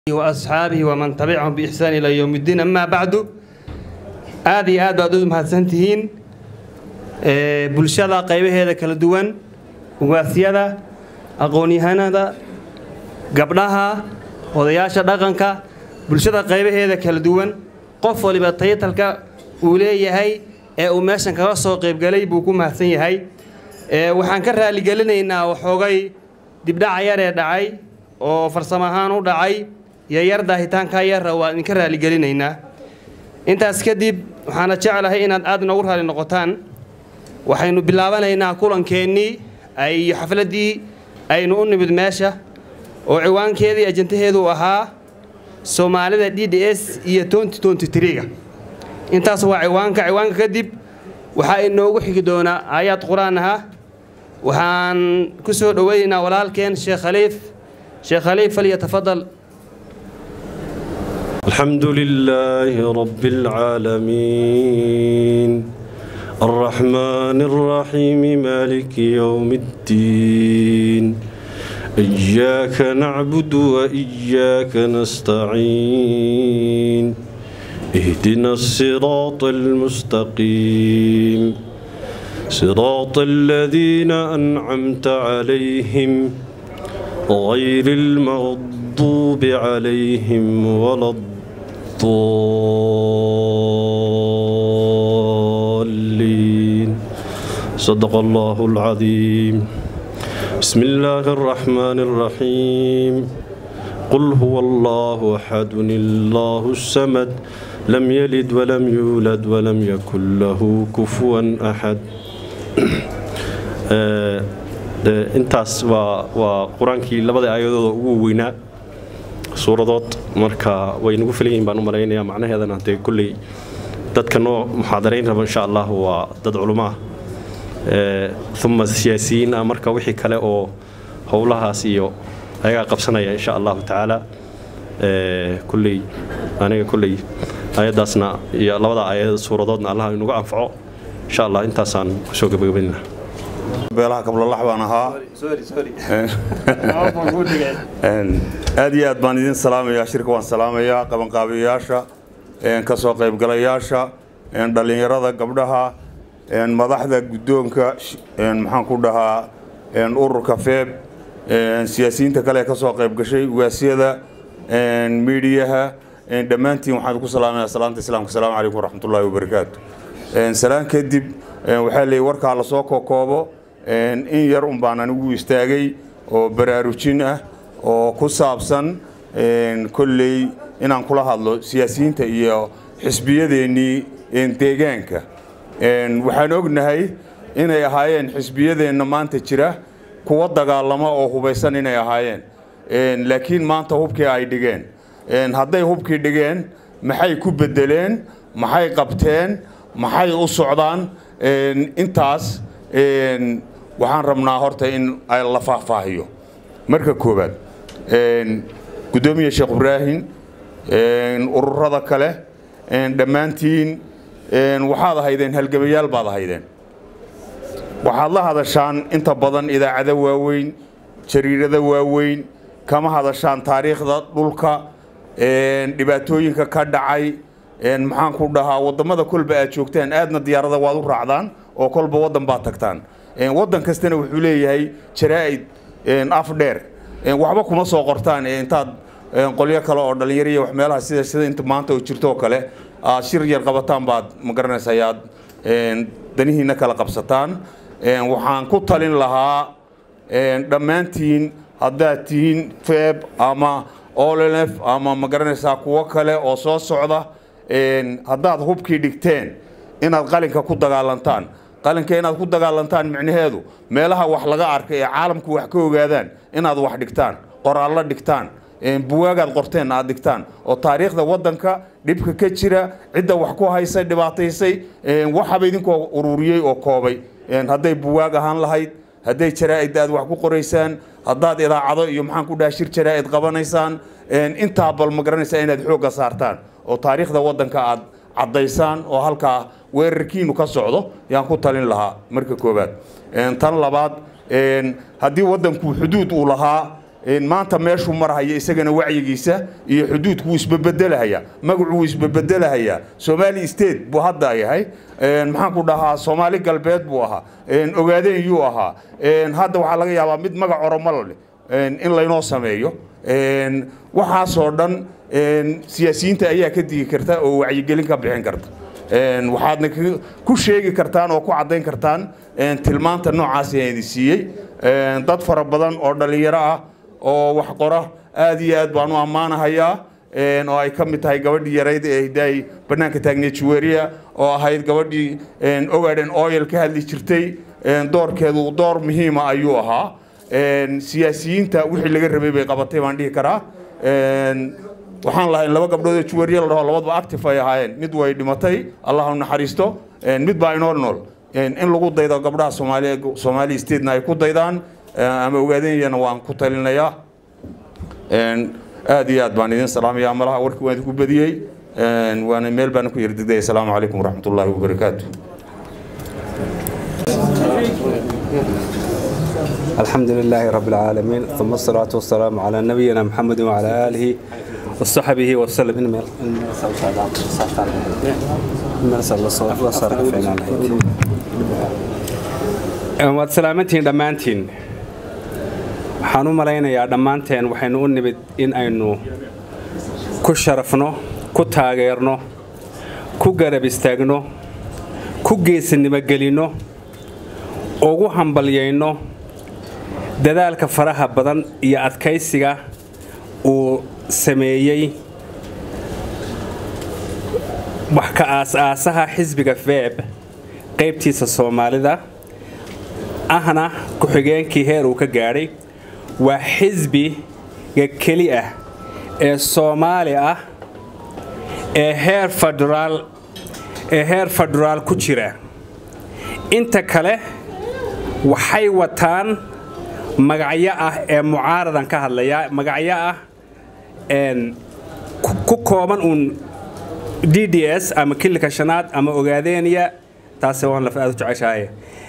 وأصحaabihi وman tabicahum بإxsaan ilى yowm الdiin ama bacdu aad iyo aad baad u mahadsan tihiin bulshada qaybaheeda kala duwan ugaasyada aqoon-yahanada gabdhaha odayaasha dhaqanka bulshada qaybaheeda kala duwan qof waliba taytalka uu leeyahay ee uu meeshan kaga soo qaybgalay buu ku mahadsan yahay waxaan ka raaligelineynaa waxoogay dibdhaca yar ee dhacay oo farsamo ahaan u dhacay iyo yar daahitaankaa yarra waa idinka raaligelineynaa intaas kadib waxaana jeclahay inaad aad inoogu raali noqotaan waxaynu bilaabanaynaa kulankeenii iyo xafladdii aynu u nimid meesha oo ciwaankeedii ajantaheedu ahaa soomaalida d d s iyo ga intaas waa ciwaanka ciwaanka kadib waxaa inoogu xigi doonaa aayaad qur-aan aha waxaan ku soo dhoweynaynaa walaalkeen sheekh khaliif sheekh khaliif falyatafadal الحمد لله رب العالمين الرحمن الرحيم مالك يوم الدين إياك نعبد وإياك نستعين اهدنا الصراط المستقيم صراط الذين أنعمت عليهم غير المغضوب عليهم ولا الضالين صدق الله العظيم بسم الله الرحمن الرحيم قل هو الله أحد الله السمد لم يلد ولم يولد ولم يكن له كفوا أحد intaas waa waa qur-aankii labada aayadooda ugu weynaa suuradood marka way nagu filan yihin baan u malaynayaa macnaheedana dee kolley dadka noo muxaadarayn raba insha allah waa dad culumaah uma siyaasiyiin ah marka wixii kale oo howlahaas iyo ayagaa qabsanaya insha allahu tacaala kolley aniga kolley aayaddaasna iyo labada aayad suuradoodna allah inugu anfaco insha allah intaasaan kusoo gabagabaynaa beelaha kablolax baan ahaa aad iyo aad baan idin salaamayaa shirka waan salaamayaa qabanqaabiyayaasha kasoo qaybgalayaasha dhallinyarada gabdhaha madaxda guddoonka maxaan ku dhahaa ururka feeb siyaasiyiinta kale kasoo qaybgashay ugaasyada miidiyaha dhammaantiin waxaan ku salaamaya salaanta islaamka asalaamu calaykum waraxmatullaahi wabarakaatu salaan kadib waxaa leeyay warkaa lasoo kokoobo in yar un baan anigu istaagay oo baraarujin ah oo ku saabsan kolley inaan kula hadlo siyaasiyiinta iyo xisbiyadeennii deegaanka waxaan ognahay inay ahaayeen xisbiyadeenna maanta jira kuwa dagaalama oo hubaysan inay ahaayeen laakiin maanta hubkii ay dhigeen hadday hubkii dhigeen maxay ku beddeleen maxay qabteen maxay u socdaan intaas waxaan rabnaa horta in la faahfaahiyo marka koowaad guddoomiye sheekh ibraahim ururada kale dhammaantiin waxaad ahaydeen halgamayaal baad ahaydeen waxaad la hadashaan inta badan idaacado waaweyn jariirada waaweyn kama hadashaan taariikhda dhulka dhibaatooyinka ka dhacay maxaan ku dhahaa wadamada kolba aad joogtaan aadna diyaarada waad u raacdaan oo kolba wadan baad tagtaan wadan kastana wuxuu leeyahay jaraa'id af dheer waxba kuma soo qortaan intaad qolyo kale oo dhallinyariya wax meelaha sida sida inta maanta oo jirto kale aad shir yar qabataan baad ma garanaysa ayaad danihiina kala qabsataan waxaan ku talin lahaa dhammaantiin haddaad tihiin feeb ama olnf ama ma garanaysaa kuwo kale oo soo socda haddaad hubkii dhigteen inaad qalinka ku dagaalantaan qalinka inaad ku dagaalantaan micnaheedu meelaha wax laga arkay ee caalamku wax ka ogaadaan inaad wax dhigtaan qoraallo dhigtaan buwaagaad qorteen aad dhigtaan oo taariikhda waddanka dhibka ka jira cidda wax ku haysay dhibaataysay waxaba idinkoo ururiyey oo koobay hadday buwaag ahaan lahayd hadday jaraa'id aad wax ku qoraysaan haddaad idaacado iyo maxaan ku dhaha shir jaraa'id qabanaysaan intaa bal ma garanaysaa inaad xoogga saartaan oo taariikhda waddanka aad caddaysaan oo halkaa weerarkiinu ka socdo yaan ku talin lahaa marka koowaad tan labaad haddii waddanku xuduud uu lahaa maanta meeshuu marhaya isagana wacyigiisa iyo xuduudku wuu isbabedelahayaa magacu wuu isbabedelahayaa somali state buu hadda yahay maxaan ku dhahaa soomaali galbeed buu ahaa ogaadeen yuu ahaa hadda waxaa laga yaabaa mid magac oromo leh in laynoo sameeyo waxaasoo dhan siyaasiyiinta ayaa ka digi karta oo wacyigelin ka bixin karta waxaadna ku sheegi kartaan oo ku caddayn kartaan tilmaanta noocaas idin siiyey dad fara badan oo dhallinyaro ah oo wax qora aad iyo aad baan u ammaanahayaa oo ay ka mid tahay gabadhii yarayd ee hidaay bannaanka taagneed juweria oo ahayd gabadhii ogaden oil ka hadli jirtay doorkeedu door muhiima ayuu ahaa siyaasiyiinta wixii laga rabay bay qabatay baan dhihi karaa waxaan lahayn laba gabdhood oo juwariya la dhaho labadaba active ay ahaayeen mid way dhimatay allah u naxariisto mid baa inoo nool in lagu daydo gabdhaha soomaali soomaali statena ay ku daydaan ama ogaadanyana waan ku talinayaa aad iyo aad baan idin salaamayaa malaha warkii waan idinku badiyey waana meel baana ku yardegday asalaamu calaykum waraxmat ullaahi wabarakaatu الحمد لله رب العالمين ثم الصلاة والسلام على نبينا محمد وعلى آله وصحبه وسلم إن waad salaamantihiin dhammaantiin waxaan u malaynayaa dhammaanteen waxaynu u nimid in aynu ku sharafno ku taageerno ku garab istaagno ku geesinimo gelinno ugu hambalyayno dadaalka faraha badan iyo adkaysiga uu sameeyey wax ka aas-aasaha xisbiga feeb qaybtiisa soomaalida ahna ku-xigeenkii heer uu ka gaadhay waa xisbiga keli ah ee soomaali ah ee heer federaal ee heer federaal ku jira inta kale waxay wataan magacyo ah ee mucaaradan ka hadlaya magacyo ah ku kooban uun d d s ama kilika shanaad ama ogaadeeniya taase waan laf aad u jeceshahay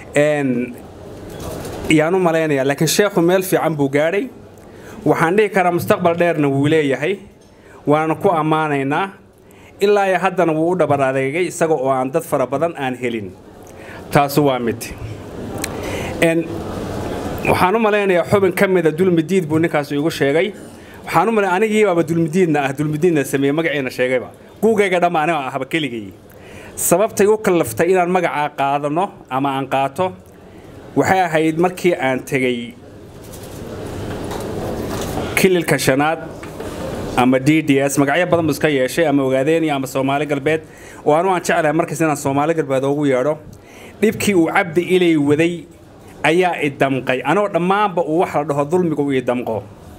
yaan u malaynayaa laakiin sheekhu meel fiican buu gaadhay waxaan dhihi karaa mustaqbal dheerna wuu leeyahay waana ku ammaanaynaa ilaa iyo haddana wuu u dhabar adeegay isaga oo aan dad fara badan aan helin taasu waa mid waxaan u malaynayaa xubin ka mida dulmidiid buu ninkaas igu sheegay waxaan u malay anigiibaaba dulmidiidna ah dulmidiidna sameeyey magaciina sheegayba guugayga dhamma aniga ahba keligay sababtay u kallaftay inaan magacaa qaadano ama aan qaato waxay ahayd markii aan tegey kililka shanaad ama d d s magacyo badan bu iska yeeshay ama ogaadeeniya ama soomaali galbeed oo anu aan jeclahay markaas inaan soomaali galbeed ugu yeedho dhibkii uu cabdi ilay waday ayaa i damqay anoo dhammaanba uu wax la dhaho dulmiga uu i damqo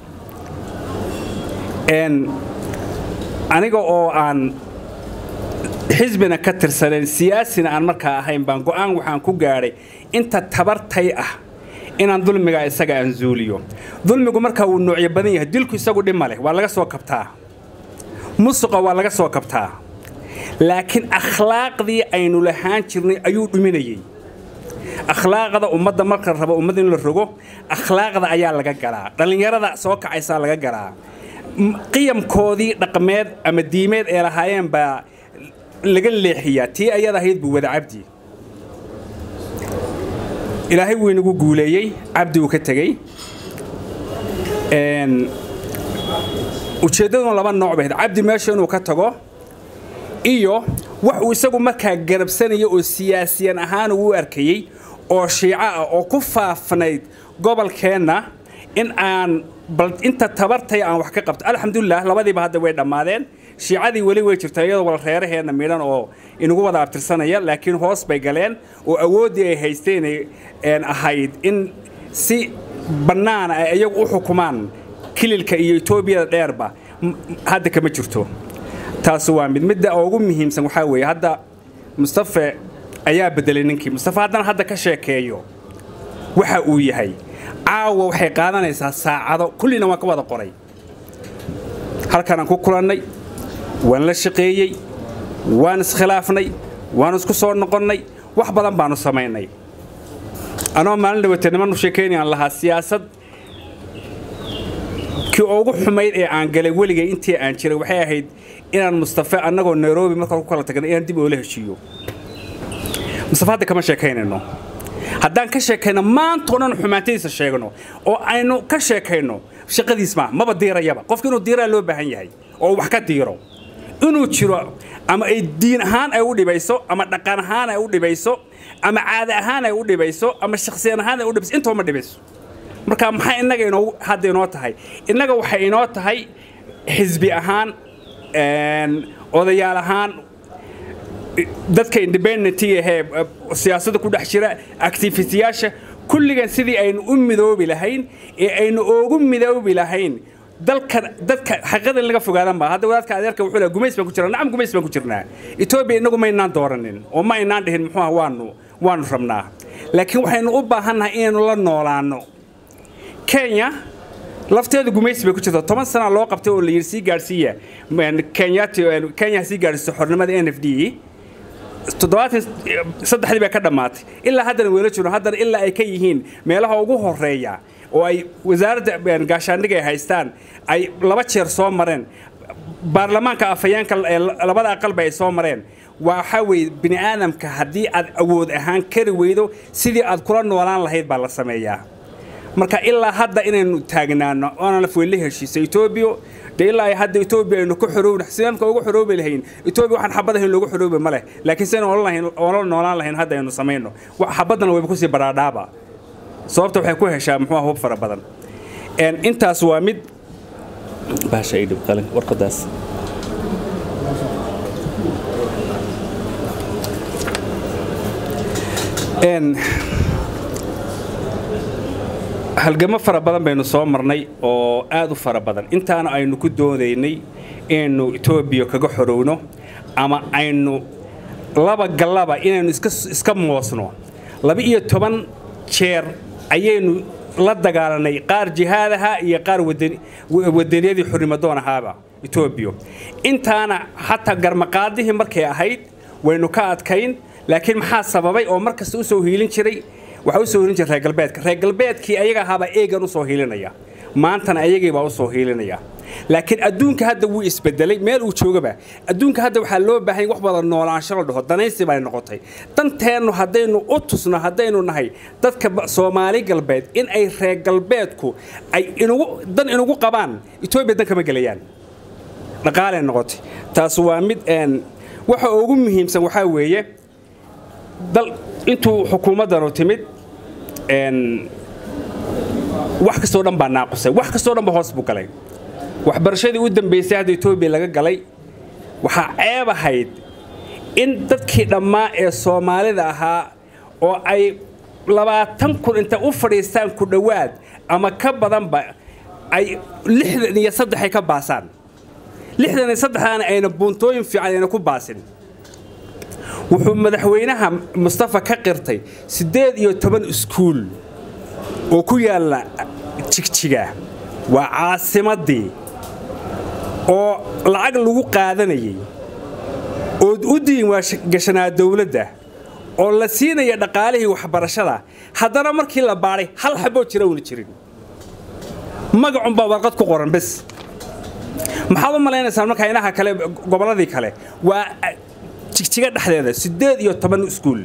aniga oo aan xisbina ka tirsanayn siyaasina aan markaa ahayn baan go'aan waxaan ku gaadhay inta tabartay ah inaan dulmigaa isaga aan zuuliyo dulmigu markaa wuu noocyo badan yahay dilku isagu dhima leh waa laga soo kabtaa musuqa waa laga soo kabtaa laakiin akhlaaqdii aynu lahaan jirnay ayuu dhuminayey akhlaaqda ummadda marka rabo ummadda in la rogo akhlaaqda ayaa laga galaa dhallinyarada soo kacaysaa laga galaa qiyamkoodii dhaqmeed ama diimeed ee lahaayeen baa laga leexiyaa tii ayada ahayd buu wada cabdi ilaahay wuu inagu guuleeyey cabdi uu ka tegey ujeeddaduna laba nooc bay ahayd cabdi meesha inuu ka tago iyo wax uu isagu markaa garabsanaya oo siyaasiyan ahaan uu u arkayey oo shiico ah oo ku faafnayd gobolkeenna in aan bal inta tabartay aan wax ka qabto alxamdulilah labadiiba hadda way dhammaadeen shiicadii weli way jirtaa iyadoo wal reeraheenna midhan oo inagu wada abtirsanaya laakiin hoos bay galeen oo awooddii ay haysteen ahayd in si bannaana ay iyagu u xukumaan kililka iyo etoobiyada dheerba hadda kama jirto taas waa mid midda ugu muhiimsan waxaa weeye hadda mustafe ayaa bedelay ninkii mustafe haddana hadda ka sheekeeyo waxa uu yahay caawa waxay qaadanaysaa saacado kullina waan ka wada qoray halkanaan ku kulannay waan la shaqeeyey waan iskhilaafnay waan isku soo noqonnay wax badan baanu samaynay anoo maalin dhawatay nimanu sheekaynayaan lahaa siyaasad kii ugu xumayd ee aan galay weligay intii aan jiray waxay ahayd inaan mustafe annagoo nairobi marka ku kala tagnay inaan dib oola heshiiyo mustafe hadda kama sheekaynayno haddaan ka sheekayno maantao dhan xumaantadiisa sheegno oo aynu ka sheekayno shaqadiis maaha maba diirayaba qofka inuu diiraa loo baahan yahay oo wax ka diiro inuu jiro ama ay diin ahaan ay u dhibayso ama dhaqan ahaan ay u dhibayso ama caada ahaan ay u dhibayso ama shakhsiyan ahaan ay u dhibayso intaba ma dhibayso marka maxay innaga inoo hadda inoo tahay innaga waxay inoo tahay xisbi ahaan odayaal ahaan dadka independentiga ahee siyaasadda ku dhex jira activistiyaasha kulligan sidii aynu u midoobi lahayn ee aynu ugu midoobi lahayn dalka dadka xaqiiqada in laga fogaadan baa hadda wadaadka adeerka wuxuu leeyahay gumays baan ku jirnaa nacam gumays baan ku jirnaa etoobiya innagu ma inaan dooranin oo ma inaan dhihin muxuu ah waanu waanu rabnaa laakiin waxaynu u baahannahay inaynu la noolaanno kenya lafteedu gumaysi bay ku jirta toban sana loo qabtay oo la yidhi sii gaadhsiiya kenyati kenya sii gaadhsiiso xornimada n f d toddobaatan saddexdii bay ka dhammaatay ilaa haddana weela jiro haddana ilaa ay ka yihiin meelaha ugu horeeya oo ay wasaaradda gaashaandhiga ay haystaan ay laba jeer soo mareen baarlamaanka afhayeenka labada aqalba ay soo mareen waxaa weeye bini aadamka haddii aad awood ahaan kari weydo sidii aad kula noolaan lahayd baa la sameeyaa marka ilaa hadda inaynu taagnaano oonaan afweelle heshiisa etoobiya dee ilaa ay hadda etoobiya aynu ku xoroobin sidaamka ugu xoroobi lahayn etoobiya waxaan xabad ahayn loogu xoroobi ma leh laakiin sidaynu oola noolaan lahayn hadda aynu samayno xabaddana wayba kusii baraadhaaba sababta waxay ku heshaa muxuu hub fara badan intaas waa mid baasha ay dhib qalin warqadaas halgamo fara badan baynu soo marnay oo aad u fara badan intaana aynu ku doodaynay inaynu etoobiya kaga xorowno ama aynu laba gallaba inaynu iska moosno laba-iyo toban jeer ayaynu la dagaalanay qaar jihaadaha iyo qaar wadaniyadii xurnimadoon ahaaba etoobiya intaana xataa garmaqaadihii markay ahayd waynu ka adkayn laakiin maxaa sababay oo mar kasta u soo hiilin jiray waxaa u soo hiilin jiray reer galbeedka reer galbeedkii ayaga ahaabaa eegan u soo hiilinaya maantana ayagiibaa u soo hiilinaya laakiin adduunka hadda wuu isbedelay meel uu joogaba adduunka hadda waxaa loo baahanya wax wada noolaansho la dhaho danaysi bay noqotay danteennu haddaynu u tusno haddaynu nahay dadka soomaali galbeed in ay reer galbeedku ay inugu dan inugu qabaan etoobiya dan kama gelayaan dhaqaalay noqotay taas waa mid waxa ugu muhiimsan waxaa weeye dal intuu xukuumaddanu timid wax kastoo dhan baa naaqusay wax kastoo dhan ba hoos buu galay waxbarashadii u dambaysay hadda etoobiya laga galay waxaa ceeb ahayd in dadkii dhammaa ee soomaalida ahaa oo ay labaatan kun inta u fadhiistaan ku dhowaad ama ka badanba ay lixdan iyo saddexay ka baasaan lixdan iyo saddexdaana ayna buuntooyin fiican ayna ku baasin wuxuu madaxweynaha mustafa ka qirtay siddeed iyo toban iskuul oo ku yaalla jigjiga waa caasimaddii oo lacag lagu qaadanayay oo u diiwaangashanaa dawladda oo la siinaya dhaqaalihii waxbarashada haddana markii la baadhay hal xaboo jira una jirin magacunbaa warqad ku qoran bes maxaad u malaynaysaan markaa inaha kale gobolladii kale waa jigjiga dhexdeeda siddeed iyo toban iskuul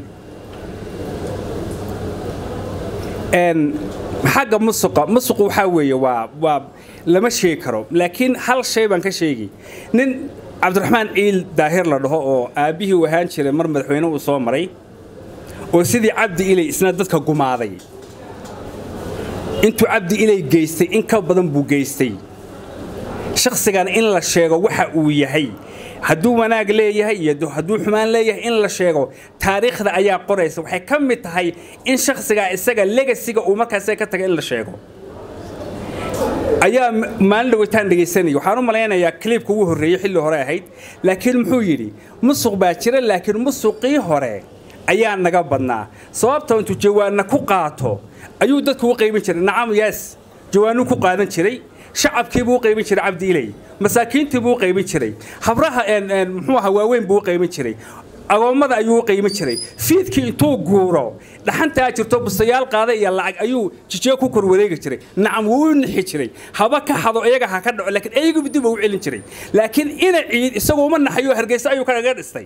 xagga musuqa musuqu waxaa weeye waa waa lama sheegi karo laakiin hal shay baan ka sheegi nin cabdiraxmaan ciil daahir la dhaho oo aabbihii u ahaan jiray mar madaxweyne uu soo maray oo sidii cabdi ilay isna dadka gumaaday intuu cabdi ilay geystay in ka badan buu geystay shakhsigan in la sheego waxa uu yahay hadduu wanaag leeyahay iyo hadduu xumaan leeyahay in la sheego taariikhda ayaa qoraysa waxay ka mid tahay in shakhsigaa isaga legasiga uu markaas ka taga in la sheego ayaa maalin dhaweytaan dhegaysanaya waxaan u malaynayaa kliibka ugu horreeyey xilli hore ahayd laakiin muxuu yidhi musuq baa jira laakiin musuqii hore ayaa naga badnaa sababta intuu jawaanna ku qaato ayuu dadku u qaybin jiray nacam yaas jawaanuu ku qaadan jiray shacabkii buu u qaybin jiray cabdi ilay masaakiintii buu u qaybin jiray habraha muxuu ahaa waaweyn buu u qaybin jiray agoommada ayuu u qiimo jiray fiidkii intuu guuro dhaxantaa jirto bustayaal qaada iyo lacag ayuu jijiyo ku kor wareegi jiray nacam wuu u nixi jiray haba ka hado iyaga ha ka dhaco laakiin iyagu dib u celin jiray laakiin ina ciid isagu uma naxayo hargeysa ayuu kaga dhistay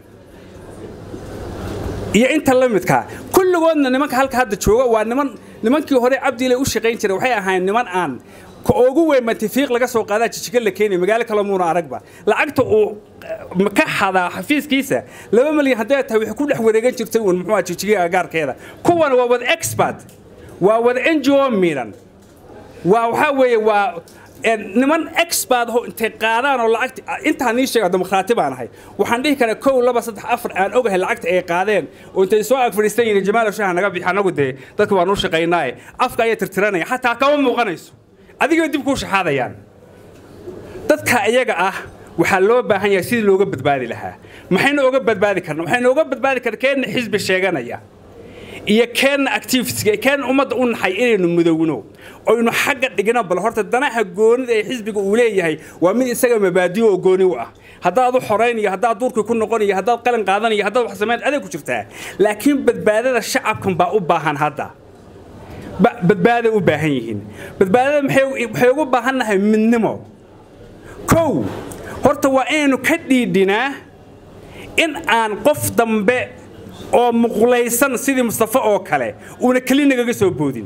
iyo inta la midkaa kulligoodna nimanka halka hadda jooga waa niman nimankii hore cabdiile u shaqayn jiray waxay ahaayeen niman aan ka ugu weyn mantifiiq laga soo qaadaa jijiga la keenay magaalo kale muuna aragba lacagta uu ka xadaa xafiiskiisa laba milyan hadday tahay waxay ku dhex wareegan jirtay uun muxuu ahaa jijiga agaarkeeda kuwan waa wada expert waa wada n g o miidhan waa waxaa weeye waa niman expert ho intay qaadaan oo lacagta intaan nii sheega dimuqraati baan ahay waxaan dhihi karaa kow laba saddex afar aan ogahay lacagta ay qaadeen oo intay soo ag fadhiistan yihiin jamaal shaha naga bixi anagu dee dadka waan u shaqaynaaye afka ayaa tirtiranaya xataa kama muuqanayso adigay dib kuu shaxaadayaan dadka iyaga ah waxaa loo baahan yahay sidii looga badbaadi lahaa maxaynu oga badbaadi karna waxaynu oga badbaadi karna keenna xisbi sheeganaya iyo keenna activitiga keenna ummadda u naxay inaynu mudowno oynu xagga dhigno bal horta danaha goonida ee xisbiga uu leeyahay waa mid isaga mabaadiyo oo gooni u ah haddaad u xoraynayo haddaad duurkii ku noqonayo haddaad qalin qaadanayo haddaad wax samayn aday ku jirtaa laakiin badbaadada shacabkan baa u baahan hadda badbaaday u baahan yihiin badbaadada waxay ugu baahannahay midnimo kow horta waa inaynu ka dhiidhinaa in aan qof dambe oo muqlaysan sidii mustafa oo kale uuna keli nagaga soo boodin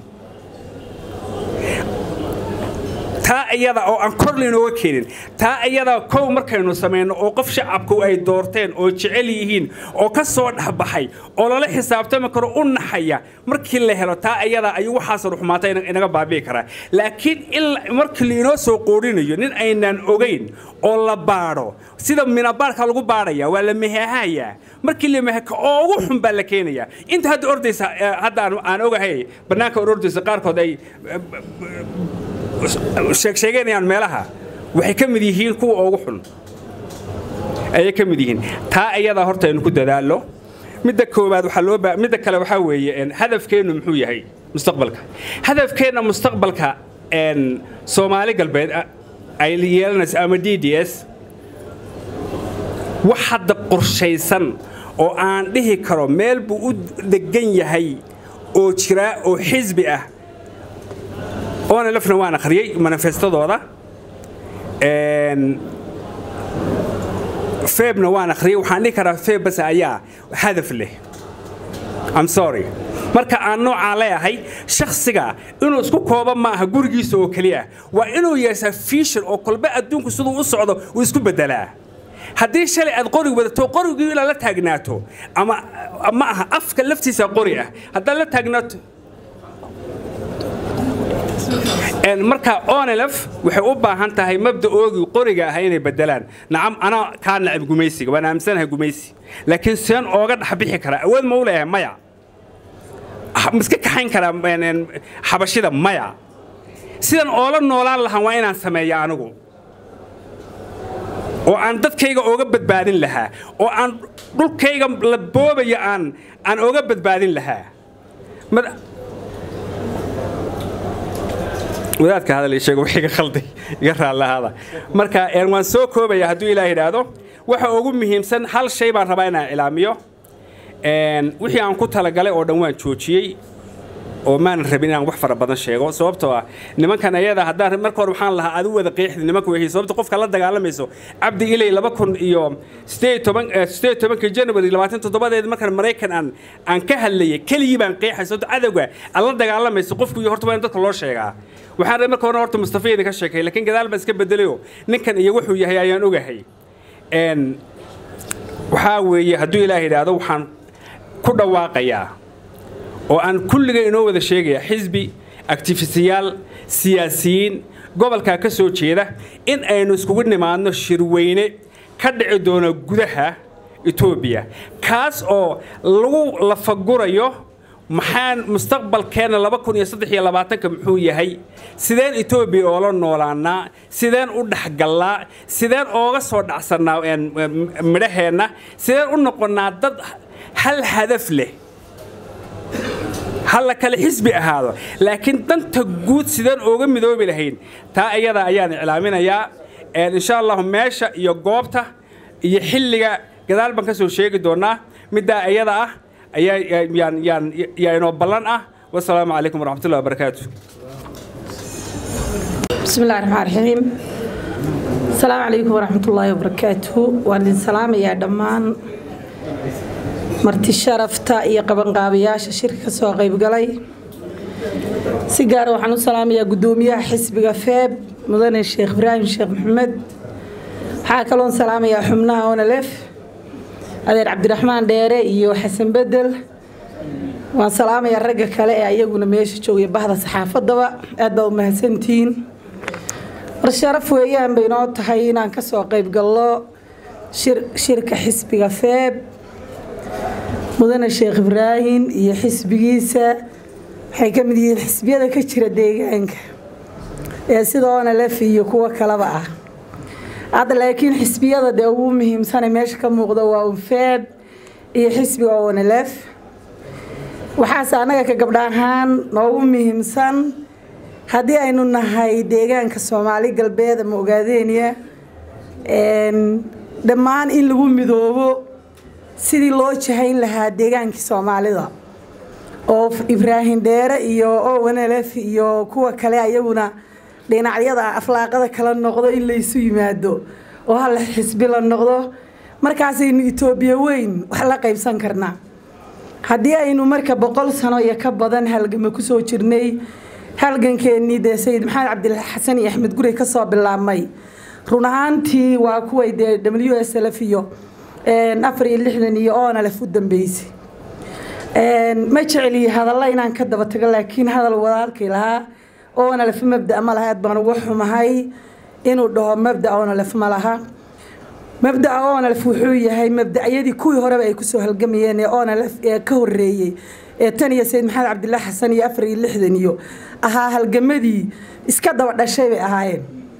taa iyada oo aan kor laynooga keenin taa iyada kow markaynu samayno oo qof shacabku ay doorteen oo jecel yihiin oo ka soo dhexbaxay oo lala xisaabtami karo u naxaya markii la helo taa iyada ayuu waxaasoo ruxmaata inaga baabi'i karaa laakiin markii lainoo soo qoorinayo nin aynaan ogayn oo la baadho sida minabaarka lagu baadhaya waa la mehehayaa markii la meheka oo ugu xun baa la keenaya inta hadda ordaysa hadda aan ogahay bannaanka ordaysa qaarkood ay sheegsheeganayaan meelaha waxay ka mid yihiin kuwa ugu xun ayay ka mid yihiin taa iyada horta aynu ku dadaallo midda koowaad waxaa loo baa midda kale waxaa weeye hadafkeennu muxuu yahay mustaqbalka hadafkeenna mustaqbalka soomaali galbeed ay yeelanayso ama d d s wax hadda qorshaysan oo aan dhihi karo meel buu u degan yahay oo jiraa oo xisbi ah oona lafna waan akhriyey manifestadooda feebna waan akhriyey waxaan dhihi karaa feeb bas ayaa hadaf leh I'm sorry marka aan noocaa leeyahay shakhsiga inuu isku kooba ma aha gurigiisa oo keliya waa inuu yeeshaa fiishon oo kolba adduunku siduu u socdo uu isku beddelaa haddii shalay aad qorig wadato qorigii inaad la taagnaato ama ma aha afka laftiisa qori ah haddaad la taagnaato marka onelf waxay u baahan tahay mabda'oogii qoriga ah inay bedelaan nacam anaa kaa nacib gumaysiga waan aaminsanahay gumaysi laakiin seen ooga dhexbixi karaa awood ma u leeyahay maya miska kaxayn karaa xabashida maya sidan oola noolaan lahaan waa inaan sameeya anigu oo aan dadkayga ooga badbaadin lahaa oo aan dhulkayga la boobayo aan aan ooga badbaadin lahaa wadaadka hadal ii sheego wixii ka khalday iga raallahaada marka waan soo koobaya hadduu ilaah yidhaahdo waxa ugu muhiimsan hal shay baan rabaa inaan ilaamiyo wixii aan ku talagalay oo dhan waan joojiyey oo maanan rabin inaan wax fara badan sheego sababtoo ah nimankan ayada haddaan marka hore waxaan lahaa adu wada qeexdi nimanka wehi sababta qofka la dagaalamayso cabdi ilay laba kun iyo sideed toban sideed tobanka january labaatan toddobadeed markan maraykan aan aan ka hadlayay keligii baan qeexay sababta cadowga aan la dagaalamayso qofku iyo horta waa in dadka loo sheegaa waxaan rabay marka hore horta mustafa idinka sheekay laakiin gadaal baan iska bedelayo ninkan iyo wuxuu yahay ayaan ogahay waxaa weeye hadduu ilaah yidhaahdo waxaan ku dhawaaqayaa oo aan kulliga inoo wada sheegaya xisbi actifistiyaal siyaasiyiin gobolkaa ka soo jeeda in aynu iskugu nimaadno shirweyne ka dhici doono gudaha etoobiya kaas oo lagu lafagurayo maxaan mustaqbalkeenna laba kun iyo saddex iyo labaatanka muxuu yahay sideen etoobiya oola noolaanaa sideen u dhexgallaa sideen ooga soo dhacsannaa midhaheenna sideen u noqonnaa dad hal hadaf leh halla kale xisbi ahaado laakiin danta guud sideen ooga midoobi lahayn taa iyada ayaan iclaaminayaa insha allahu meesha iyo goobta iyo xilliga gadaal baan ka soo sheegi doonaa middaa iyada ah ayaa yaan yaan yaa inoo ballan ah wasalaamu calaykum waraxmatullahi wabarakaatu بسم الله الرحمن الرحيم السلام عليكم ورحمة الله وبركاته وأن السلام يا دمان مرتي شرفتا يا قبن قابياش شركة سوا غيب قلي سيجار وحنو السلام يا قدومية حسب فيب مدن الشيخ إبراهيم الشيخ محمد حاكلون سلام يا حمنا ونلف أدير عبد الرحمن ديري يو حسن بدل waan salaamayaa ragga kale ee ayaguna meesha joogaya bahda saxaafadaba aad baa u mahadsantihiin war sharaf weeyaan bay inoo tahay inaan ka soo qayb gallo shirka xisbiga feeb mudane sheekh ibraahim iyo xisbigiisa waxay ka mid yihiin xisbiyada ka jira deegaanka ee sida onalef iyo kuwo kaleba ah hadda laakiin xisbiyada dee ugu muhiimsane meesha ka muuqda waa un feeb iyo xisbiga onalef waxaase annaga ka gabdha ahaan noogu muhiimsan haddii aynu nahay deegaanka soomaali galbeed ama ogaadeenya dhammaan in lagu midoobo sidii loo jahayn lahaa deegaankii soomaalida oo ibraahim dheere iyo owanelef iyo kuwa kale ayaguna dhinacyada aflaaqada kala noqdo in laysu yimaado oo hal xisbi la noqdo markaasaynu etoobiya weyn wax la qaybsan karnaa haddii aynu marka boqol sano iyo ka badan halgama kusoo jirnay halgankeenii dee sayid maxamed cabdilaa xasan iyo axmed gurey kasoo bilaabmay run ahaantii waa kuway dee w s lf iyo afar iyo lixdan iyo onalf u dambeysay ma jeceliyi hadalla inaan ka daba tago laakiin hadal walaalkay lahaa onalf mabda ma laha aad baan uga xumahay inuu dhaho mabda onalf ma laha mabdaca onalf wuxuu yahay mabdacyadii kuwii horeba ay kusoo halgamayeen ee onalf ee ka horeeyey ee tan iyo sayid maxamed cabdilaa xasan iyo afar iyo lixdan iyo ahaa halgamadii iska daba dhashay bay ahaayeen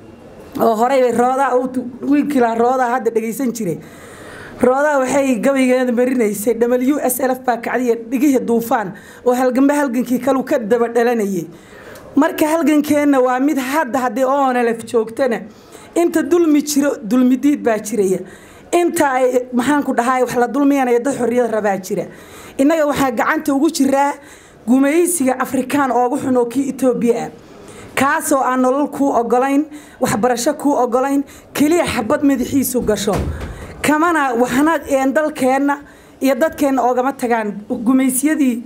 oo horey bay roodaa wiilkiilaa roodaa hadda dhagaysan jiray roodaa waxay gabaygeeda marinaysay w s lf baa kacdiya dhigihii duufaan oo halgamba halgankii kalu ka daba dhalanayay marka halgankeenna waa mid hadda haddii onalf joogtana inta dulmi jiro dulmidiid baa jiraya inta ay maxaanku dhahay wax la dulmiyanaya dad xorriyad rabaa jira innaga waxaa gacanta ugu jiraa gumaysiga afrikaan oogu xun oo kii etoobiya ah kaasoo aan nolol kuu ogolayn waxbarasho kuu ogolayn keliya xabad madaxiisu gasho kamana waxna dalkeenna iyo dadkeenna oogama tagaan gumaysyadii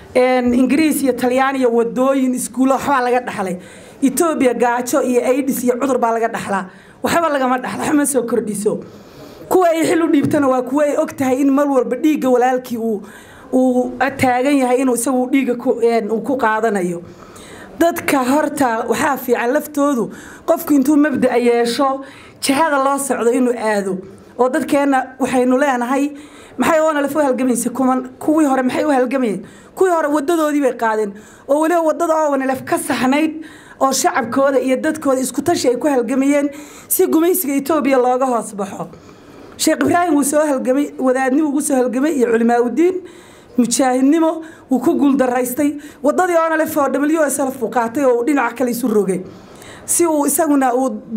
ingiriis iyo talyaaniya wadooyin iskuulo waxbaa laga dhaxlay etoobiya gaajo iyo aidis iyo cudur baa laga dhaxlaa waxba lagama dhaxlo waxma soo kordhiso kuwa ay xil u dhiibtana waa kuwa ay og tahay in mar walba dhiigga walaalkii uu uu taagan yahay inuu isagu dhiigga uu ku qaadanayo dadka horta waxaa fiican laftoodu qofku intuu mabda'a yeesho jihada loo socdo inuu aado oo dadkeenna waxaynu leenahay maxay oonalef u halgamaysa kuman kuwii hore maxay u halgamayeen kuwii hore wadadoodii bay qaadeen oo weliba wadada oonalef ka saxnayd oo shacabkooda iyo dadkooda isku tashi ay ku halgamayeen si gumaysiga etoobiya looga hoos baxo sheekh ibraahim wuu soo halgamay wadaadnimo ugu soo halgamay iyo culimaaudiin mujaahidnimo wuu ku guuldaraystay wadadii onalef oo w s lf uu qaatay oo uu dhinaca kale isu rogay si uu isaguna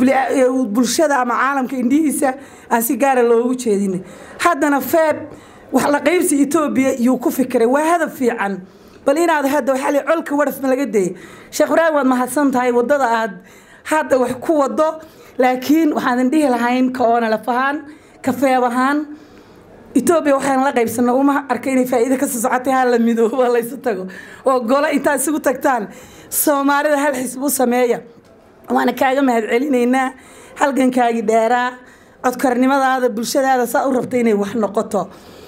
uu bulshada ama caalamka indhihiisa aan si gaara loogu jeedin haddana feeb wax la qaybsi etoobiya yuu ku fikiray waa hadab fiican bal inaad hadda waxaa colka waraf ma laga dayay sheekh ibraahim waad mahadsan tahay wadada aad hadda wax ku wado laakiin waxaadan dhihi lahayn ka oonalaf ahaan ka feeb ahaan etoobiya waxaan la qaybsana uma arka inay faa'iido kasoo socotay ha la midoobo laysu tago oo golo intaad isugu tagtaan soomaalida hal xisb u sameeya waana kaaga mahad celinaynaa halgankaagii dheeraa codkarnimadaada bulshadaada saa u rabta inay wax noqoto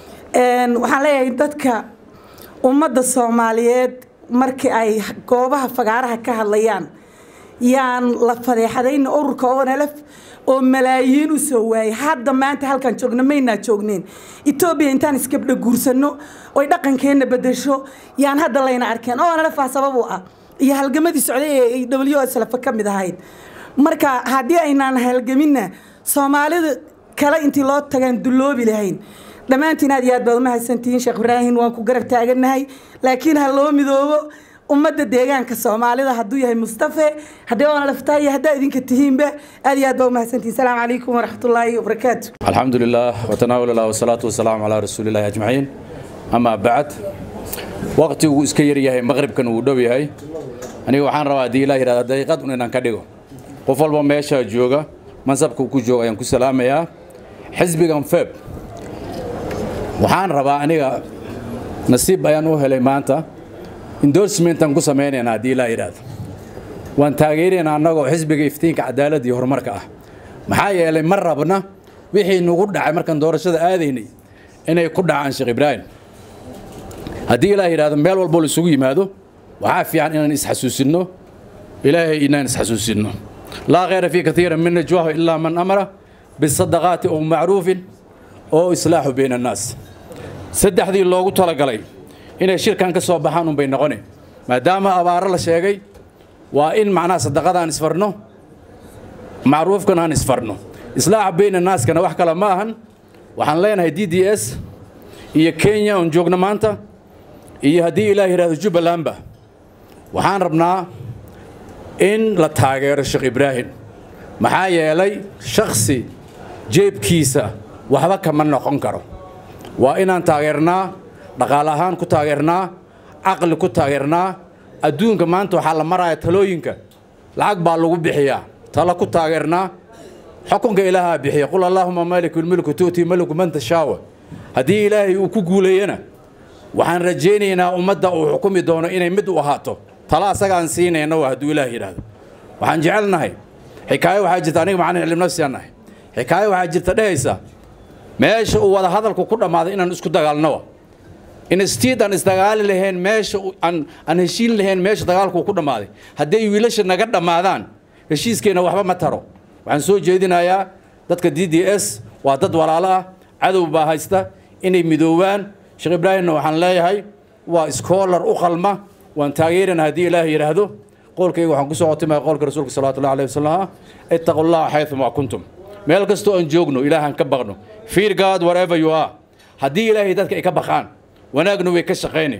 waxaan leeyahay dadka ummadda soomaaliyeed markii ay goobaha fagaaraha ka hadlayaan yaan la fadeexadayn ururka onlf oo malaayiin u soo waayay hadda maanta halkaan joogno maynaa joogneen etoobiya intaan isgabdha guursano oy dhaqankeenna bedesho yaan hadda layna arkeen onlf aa sabab u ah iyo halgamadii socday ee w s lf ka mid ahayd marka haddii aynaan halgaminna soomaalida kale intii loo tagaan dulloobi lahayn dhammaantiin aad iyo aad baad umahadsantihiin sheekh ibraahim waan ku garab taaganahay laakiin ha loo midoobo ummadda deegaanka soomaalida hadduu yahay mustafe haddii oona laftahay iyo haddaa idinka tihiinba aad iyo aad baa umahadsantihin salaamu calaykum waraxmatullaahi wabarakaatu الحمد لله وتناول الله والصلاة والسلام على رسول الله أجمعين أما بعد وقت iska yar yahay maqribkan uu dhow yahay aniga waxaan rabaa haddii ilaah yidhahda daqiiqad un inaan ka dhigo qof walba meesha jooga mansabka uu ku jooga ayaan ku salaamayaa xisbigan feb waxaan rabaa aniga nasiib ayaan u helay maanta endorsementan ku samaynaynaa haddii ilaah yidhahdo waan taageeraynaa annagoo xisbiga iftiinka cadaaladda iyo horumarka ah maxaa yeelay ma rabna wixii nagu dhacay markaan doorashada aadaynay inay ku dhacaan sheekh ibraahim haddii ilaah yidhahdo meel walbo la isugu yimaado waxaa fiican inaan isxasuusinno ilaahay inaan isxasuusinno laa khayra fii katiira min najwaahu ilaa man amara bisadaqaati oo macruufin oo islaaxu bayna annaas saddexdii loogu talagalay inay shirkan ka soo baxaan unbay noqone maadaama abaaro la sheegay waa in macnaha sadaqadaan isfarno macruufkan aan isfarno islaaxa bayna naaskana wax kale ma ahan waxaan leenahay d d s iyo kenya oon joogno maanta iyo haddii ilaah yidhahdo jubbalandba waxaan rabnaa in la taageero sheekh ibraahim maxaa yeelay shakhsi jeebkiisa waxba kama noqon karo waa inaan taageernaa dhaqaale ahaan ku taageernaa caqli ku taageernaa adduunka maanta waxaa la maraya talooyinka lacag baa lagu bixiyaa talo ku taageernaa xukunka ilaahaa bixiya qul allaahuma maaliku lmilku tu'tii maliku man tashaawa haddii ilaahay uu ku guuleeyana waxaan rajaynaynaa ummadda uu xukumi doono inay mid u ahaato talo asagaan siinayna waa hadduu ilaah yidhaahdo waxaan jecelnahay xikaayo waxaa jirta aniga macalin cilmi nafsigaan nahay xikaayo waxaa jirta dhehaysa meesha uu wada hadalku ku dhammaaday inaan isku dagaalnowa instiid aan isdagaali lahayn meesha aan aan heshiin lahayn meesha dagaalku ku dhammaaday hadday wiilasha naga dhammaadaan heshiiskeenna waxba ma taro waxaan soo jeedinayaa dadka d d s waa dad walaalo ah cadow baa haysta inay midoobaan sheekh ibraahimna waxaan leeyahay waa iskoolar u qalma waan taageerana haddii ilaah yidhaahdo qowlkayga waxaan kusoo qotimaya qowlka rasuulka salawatu llahi alayhi wasalam ittaqu llaha xaythuma kuntum meel kastoo aan joogno ilaahaan ka baqno fear god wherever you are haddii ilaahay dadka ay ka baqaan wanaagna way ka shaqayni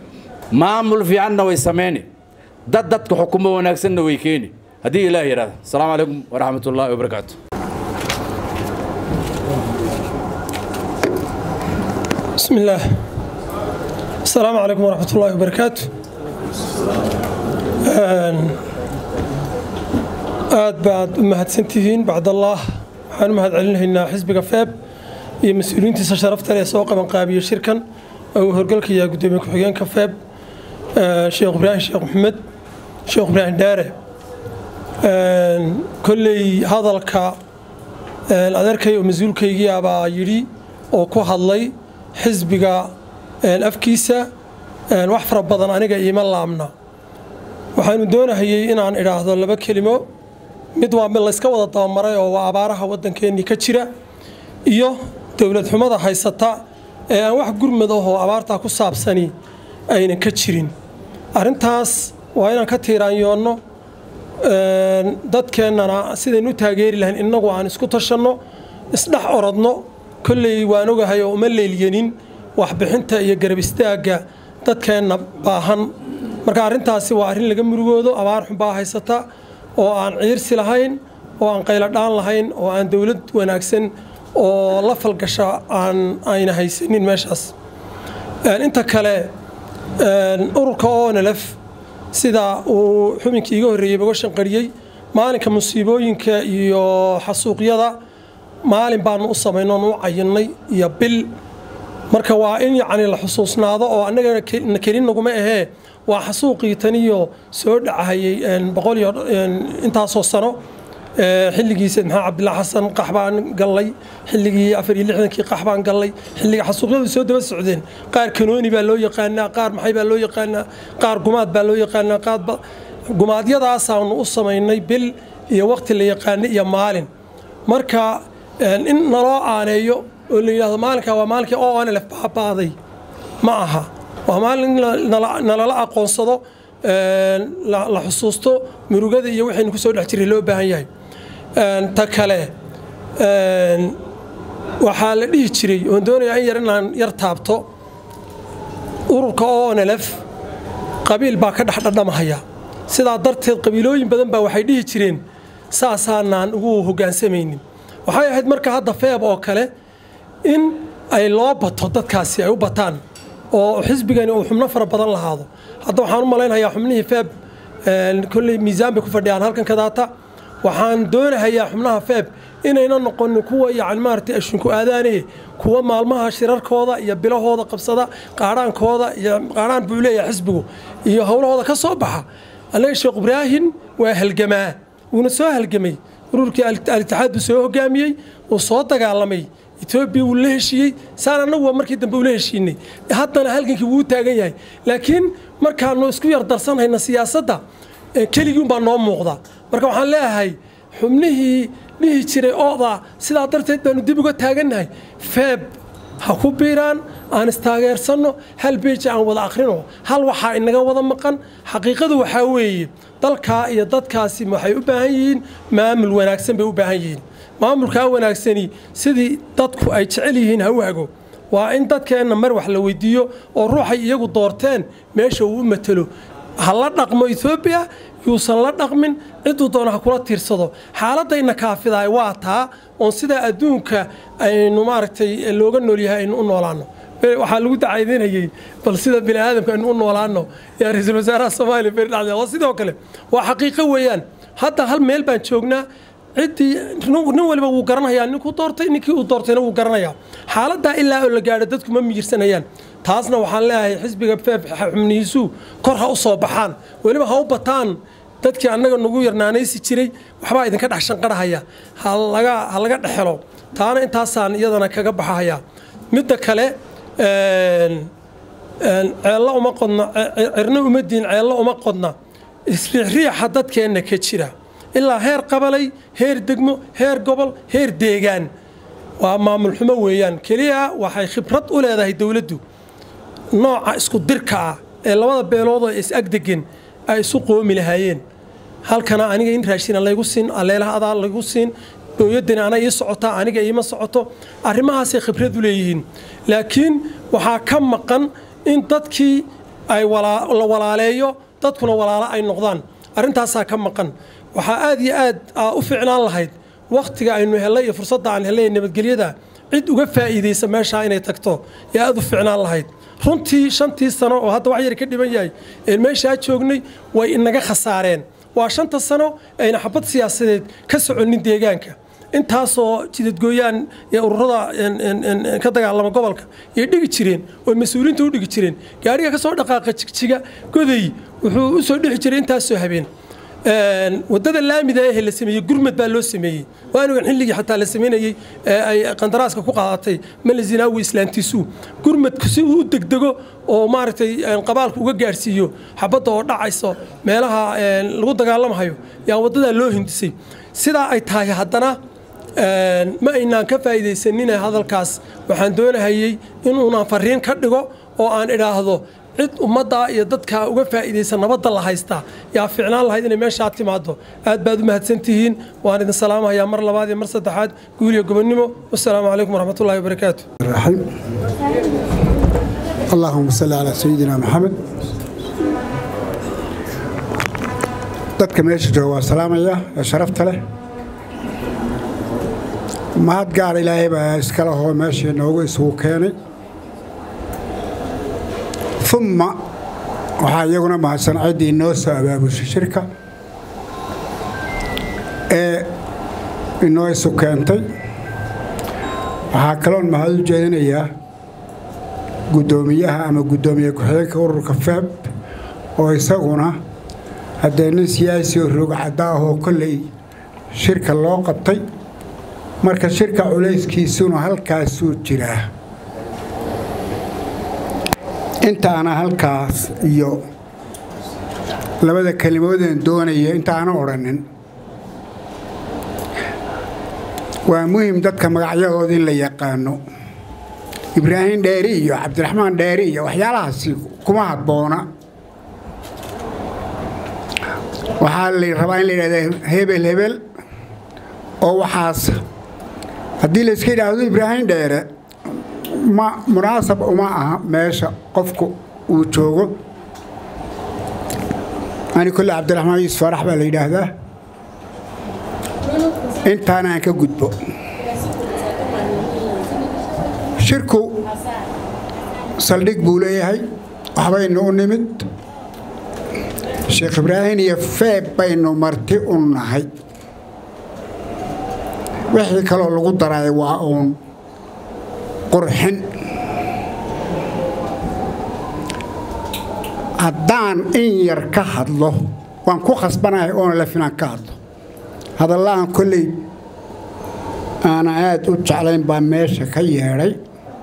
maamul fiicanna way samayni dad dadka xukumo wanaagsanna way keeni haddii ilaah yidhahdo asalaamu calaykum waraxmat ullaahi wabarakaatu بسم الله السلام عليكم ورحمة الله وبركاته aad baad u mahadsantihiin bacdallah waxaan u mahad celinaynaa xisbiga feeb iyo mas-uuliyiintiisa sharafta leh ee soo qabanqaabiya shirkan oo uu horgalkayaa gudoomiye ku-xigeenka feeb sheekh ibraahim sheekh maxamed sheekh ibraahim dhaare kolley hadalka adeerkay oo mas-uulkaygii abaa yidhi oo ku hadlay xisbiga afkiisa wax fara badan aniga iima laabna waxaanu doonahayey inaan idhaahdo laba kelimo mid waa mid layska wada dabamaray oo waa abaaraha waddankeennii ka jira iyo dowlad xumada haysata ee aan wax gurmad ahoo abaartaa ku saabsani aynan ka jirin arrintaas waa inaan ka tiiraanyoonno dadkeennana sidaynu u taageeri lahayn innagu aan isku tashanno isdhex orodno kolley waan ogahay oo uma leelyanin waxbixinta iyo garab istaagga dadkeenna baahan marka arrintaasi waa arrin laga murugoodo abaar xun baa haysata oo aan ciirsi lahayn oo aan qayladhaan lahayn oo aan dowlad wanaagsan oo la falgasha aan ayna haysanin meeshaas inta kale ururka onlf sida uu xubinkii iga horreeyey uga shanqariyey maalinka musiibooyinka iyo xasuuqyada maalin baanu u samayno oon u cayinnay iyo bil marka waa in yacni la xusuusnaado oo annagana kelin naguma ahee waa xasuuqii taniyo soo dhacahayey boqol iyo intaasoo sano xilligii sayd maxamed cabdillah xasan qax baan gallay xilligii afar iyo lixdankii qax baan gallay xilliga xasuuqyadu soo daba socdeen qaar kanooni baa loo yaqaanaa qaar maxay baa loo yaqaanaa qaar gumaad baa loo yaqaanaa qaar gumaadyadaasaanu u samaynay bil iyo waqti la yaqaanay iyo maalin marka in naloo aaneeyo oo la yidhahdo maalinkaa waa maalinkii oo anlef baabaaday ma aha waa maalin nalala aqoonsado la xusuusto murugada iyo waxaynu ku soo dhex jiray loo baahan yahay ta kale waxaa la dhihi jiray oon doonayaa in yar inaan yar taabto ururka onlf qabiil baa ka dhex dhadhamahaya sidaa darteed qabiilooyin badan baa waxay dhihi jireen saasaanaan ugu hoggaansamaynin waxay ahayd marka hadda feeb oo kale in ay loo bato dadkaasi ay u bataan oo xisbigani uu xubno fara badan lahaado hadda waxaan u malaynayaa xubnihii feeb kolley miisaan bay ku fadhiyaan halkan kadaata waxaan doonahayaa xubnaha feeb inayna noqonin kuwa yacni maaragtay ashinku aadaane kuwa maalmaha shirarkooda iyo bilahooda qabsada qaadhaankooda iyo qaadhaan buu leeyahay xisbigu iyo howlahooda ka soo baxa annaga sheekh ibraahim waa halgamaa wuuna soo halgamay ururkii al-itixaad buu soo hogaamiyey uu soo dagaalamay etoobiya wuu la heshiiyey saan annagu waa markii dambe ula heshiinay haddana halgankii wuu taagan yahay laakiin markaanu isku yar darsanhayna siyaasadda keligii unbaa noo muuqda marka waxaan leeyahay xubnihii dhihi jiray ooda sidaa darteed baanu dib uga taagannahay feeb ha ku biiraan aan istaageersanno hal beeji aan wada akhrino hal waxaa inaga wada maqan xaqiiqadu waxaa weeye dalkaa iyo dadkaasi waxay u baahan yihiin maamul wanaagsan bay u baahan yihiin maamulkaa wanaagsani sidii dadku ay jecel yihiin ha u hago waa in dadkeenna mar wax la weydiiyo oo ruuxay iyagu doorteen meesha uu u matelo ha la dhaqmo etoobiya yuusan la dhaqmin ciduu doona ha kula tiirsado xaaladayna kaafidaay waa taa oon sidaa adduunka aynu maaragtay looga noolyahay aynu u noolaano waxaa lagu dacaydinayey bal sida bini aadamka aynu u noolaano yaa ra-iisul wasaaraha soomaaliya beri dhacday oo sidoo kale waa xaqiiqo weeyaan hadda hal meel baan joognaa ciddii nin waliba wuu garanayaa ninkuu doortay ninkii uu doortayna wuu garanayaa xaaladdaa ilaa oo la gaadho dadku ma miyirsanayaan taasna waxaan leeyahay xisbiga feeb xubnihiisu kor ha u soo baxaan weliba ha u bataan dadkii annaga nagu yarnaanaysi jiray waxbaa idinka dhex shanqarhaya ha laga dhexelo taana intaasaan iyadana kaga baxahaya midda kale ceello uma qodna cirno uma diin ceello uma qodna isriixriixa dadkeenna ka jira ilaa heer qabalay heer degmo heer gobol heer deegaan waa maamul xumo weeyaan keliya waxay khibrad u leedahay dowladdu nooca isku dirka ah ee labada beelood oo is-agdegen ay isu qoomi lahaayeen halkana aniga in raashina laygu siin aleelaha adaa laygu siin dooyadani ana ii socotaa aniga iima socoto arrimahaasay khibrad u leeyihiin laakiin waxaa ka maqan in dadkii ay la walaaleeyo dadkuna walaalo ay noqdaan arrintaasaa ka maqan waxaa aad iyo aad u ficnaan lahayd wakhtiga aynu hellay iyo fursadda aan hellay nabadgelyada cid uga faa'iidaysa meeshaa inay tagto yaa aad u ficnaan lahayd runtii shantii sano oo hadda wax yar ka dhiban yahay een meeshaa joognay way inaga khasaareen waa shanta sano ayna xabad siyaasadeed ka soconin deegaanka intaasoo jidadgooyaan ee ururada ka dagaalama gobolka yay dhigi jireen oo mas-uuliyiinta u dhigi jireen gaariga ka soo dhaqaaqa jigjiga goday wuxuu u soo dhixi jiray intaasoo habeen wadada laamida ee la sameeyey gurmad baa loo sameeyey waanigan xilligii xataa la sameynayey ay qandaraaska ku qaadatay male zinaawi islaantiisu gurmadku si uu u degdego oo maaragtay qabaalku uga gaadhsiiyo xabadda oo dhacayso meelaha lagu dagaalamahayo yaa wadadaa loo hindisay sidaa ay tahay haddana ma aynaan ka faa'iidaysanine hadalkaas waxaan doonahayey inuunaan fariin ka dhigo oo aan idhaahdo cid ummaddaa iyo dadkaa uga faa'iidaysa nabadda la haystaa yaa ficnaan lahayd inay meeshaa timaado aad baad u mahadsantihiin waan idin salaamahayaa mar labaad iyo mar saddexaad guul iyo gobonnimo wasalaamu calaykum waraxmatullahi wabarakaatu الرحيم اللهم صل على سيدنا محمد dadka meesha jooga waa salaamaya ee sharafta leh mahad gaar ilaahay baa iska lahoo meeshii noogu isugu keenay uma waxaa iyaguna mahadsan ciddii inoo soo abaabushay shirka ee inoo isu keentay waxaa kaloon mahad u jeedinayaa guddoomiyaha ama guddoomiye ku-xigeenka ururka feeb oo isaguna haddee nin siyaasi oo roogcadda ah oo kolley shirka loo qabtay marka shirka culayskiisuna halkaasuu jiraa intaana halkaas iyo labada kelimoodeen doonaya intaana odhanin waa muhim dadka magacyadooda in la yaqaano ibraahim dheeri iyo cabdiraxmaan dheeri iyo waxyaalahaasi kuma habboona waxaa la rabaa in la yidhahda hebel hebel oo waxaas haddii la iska yidhaahdo ibraahim dheere ma munaasab uma aha meesha qofku uu joogo ani kolle cabdiraxmaan yuusuf farax baa la yidhaahdaa intaana aan ka gudbo shirku saldhig buu leeyahay waxbaynu u nimid sheekh ibraahim iyo feeb baynu marti u nahay wixii kaloo lagu daray waa uun qurxin haddaan in yar ka hadlo waan ku khasbanahay oona la filan ka hadlo hadallahan kolley aana aad u jeclayn baa meesha ka yeedhay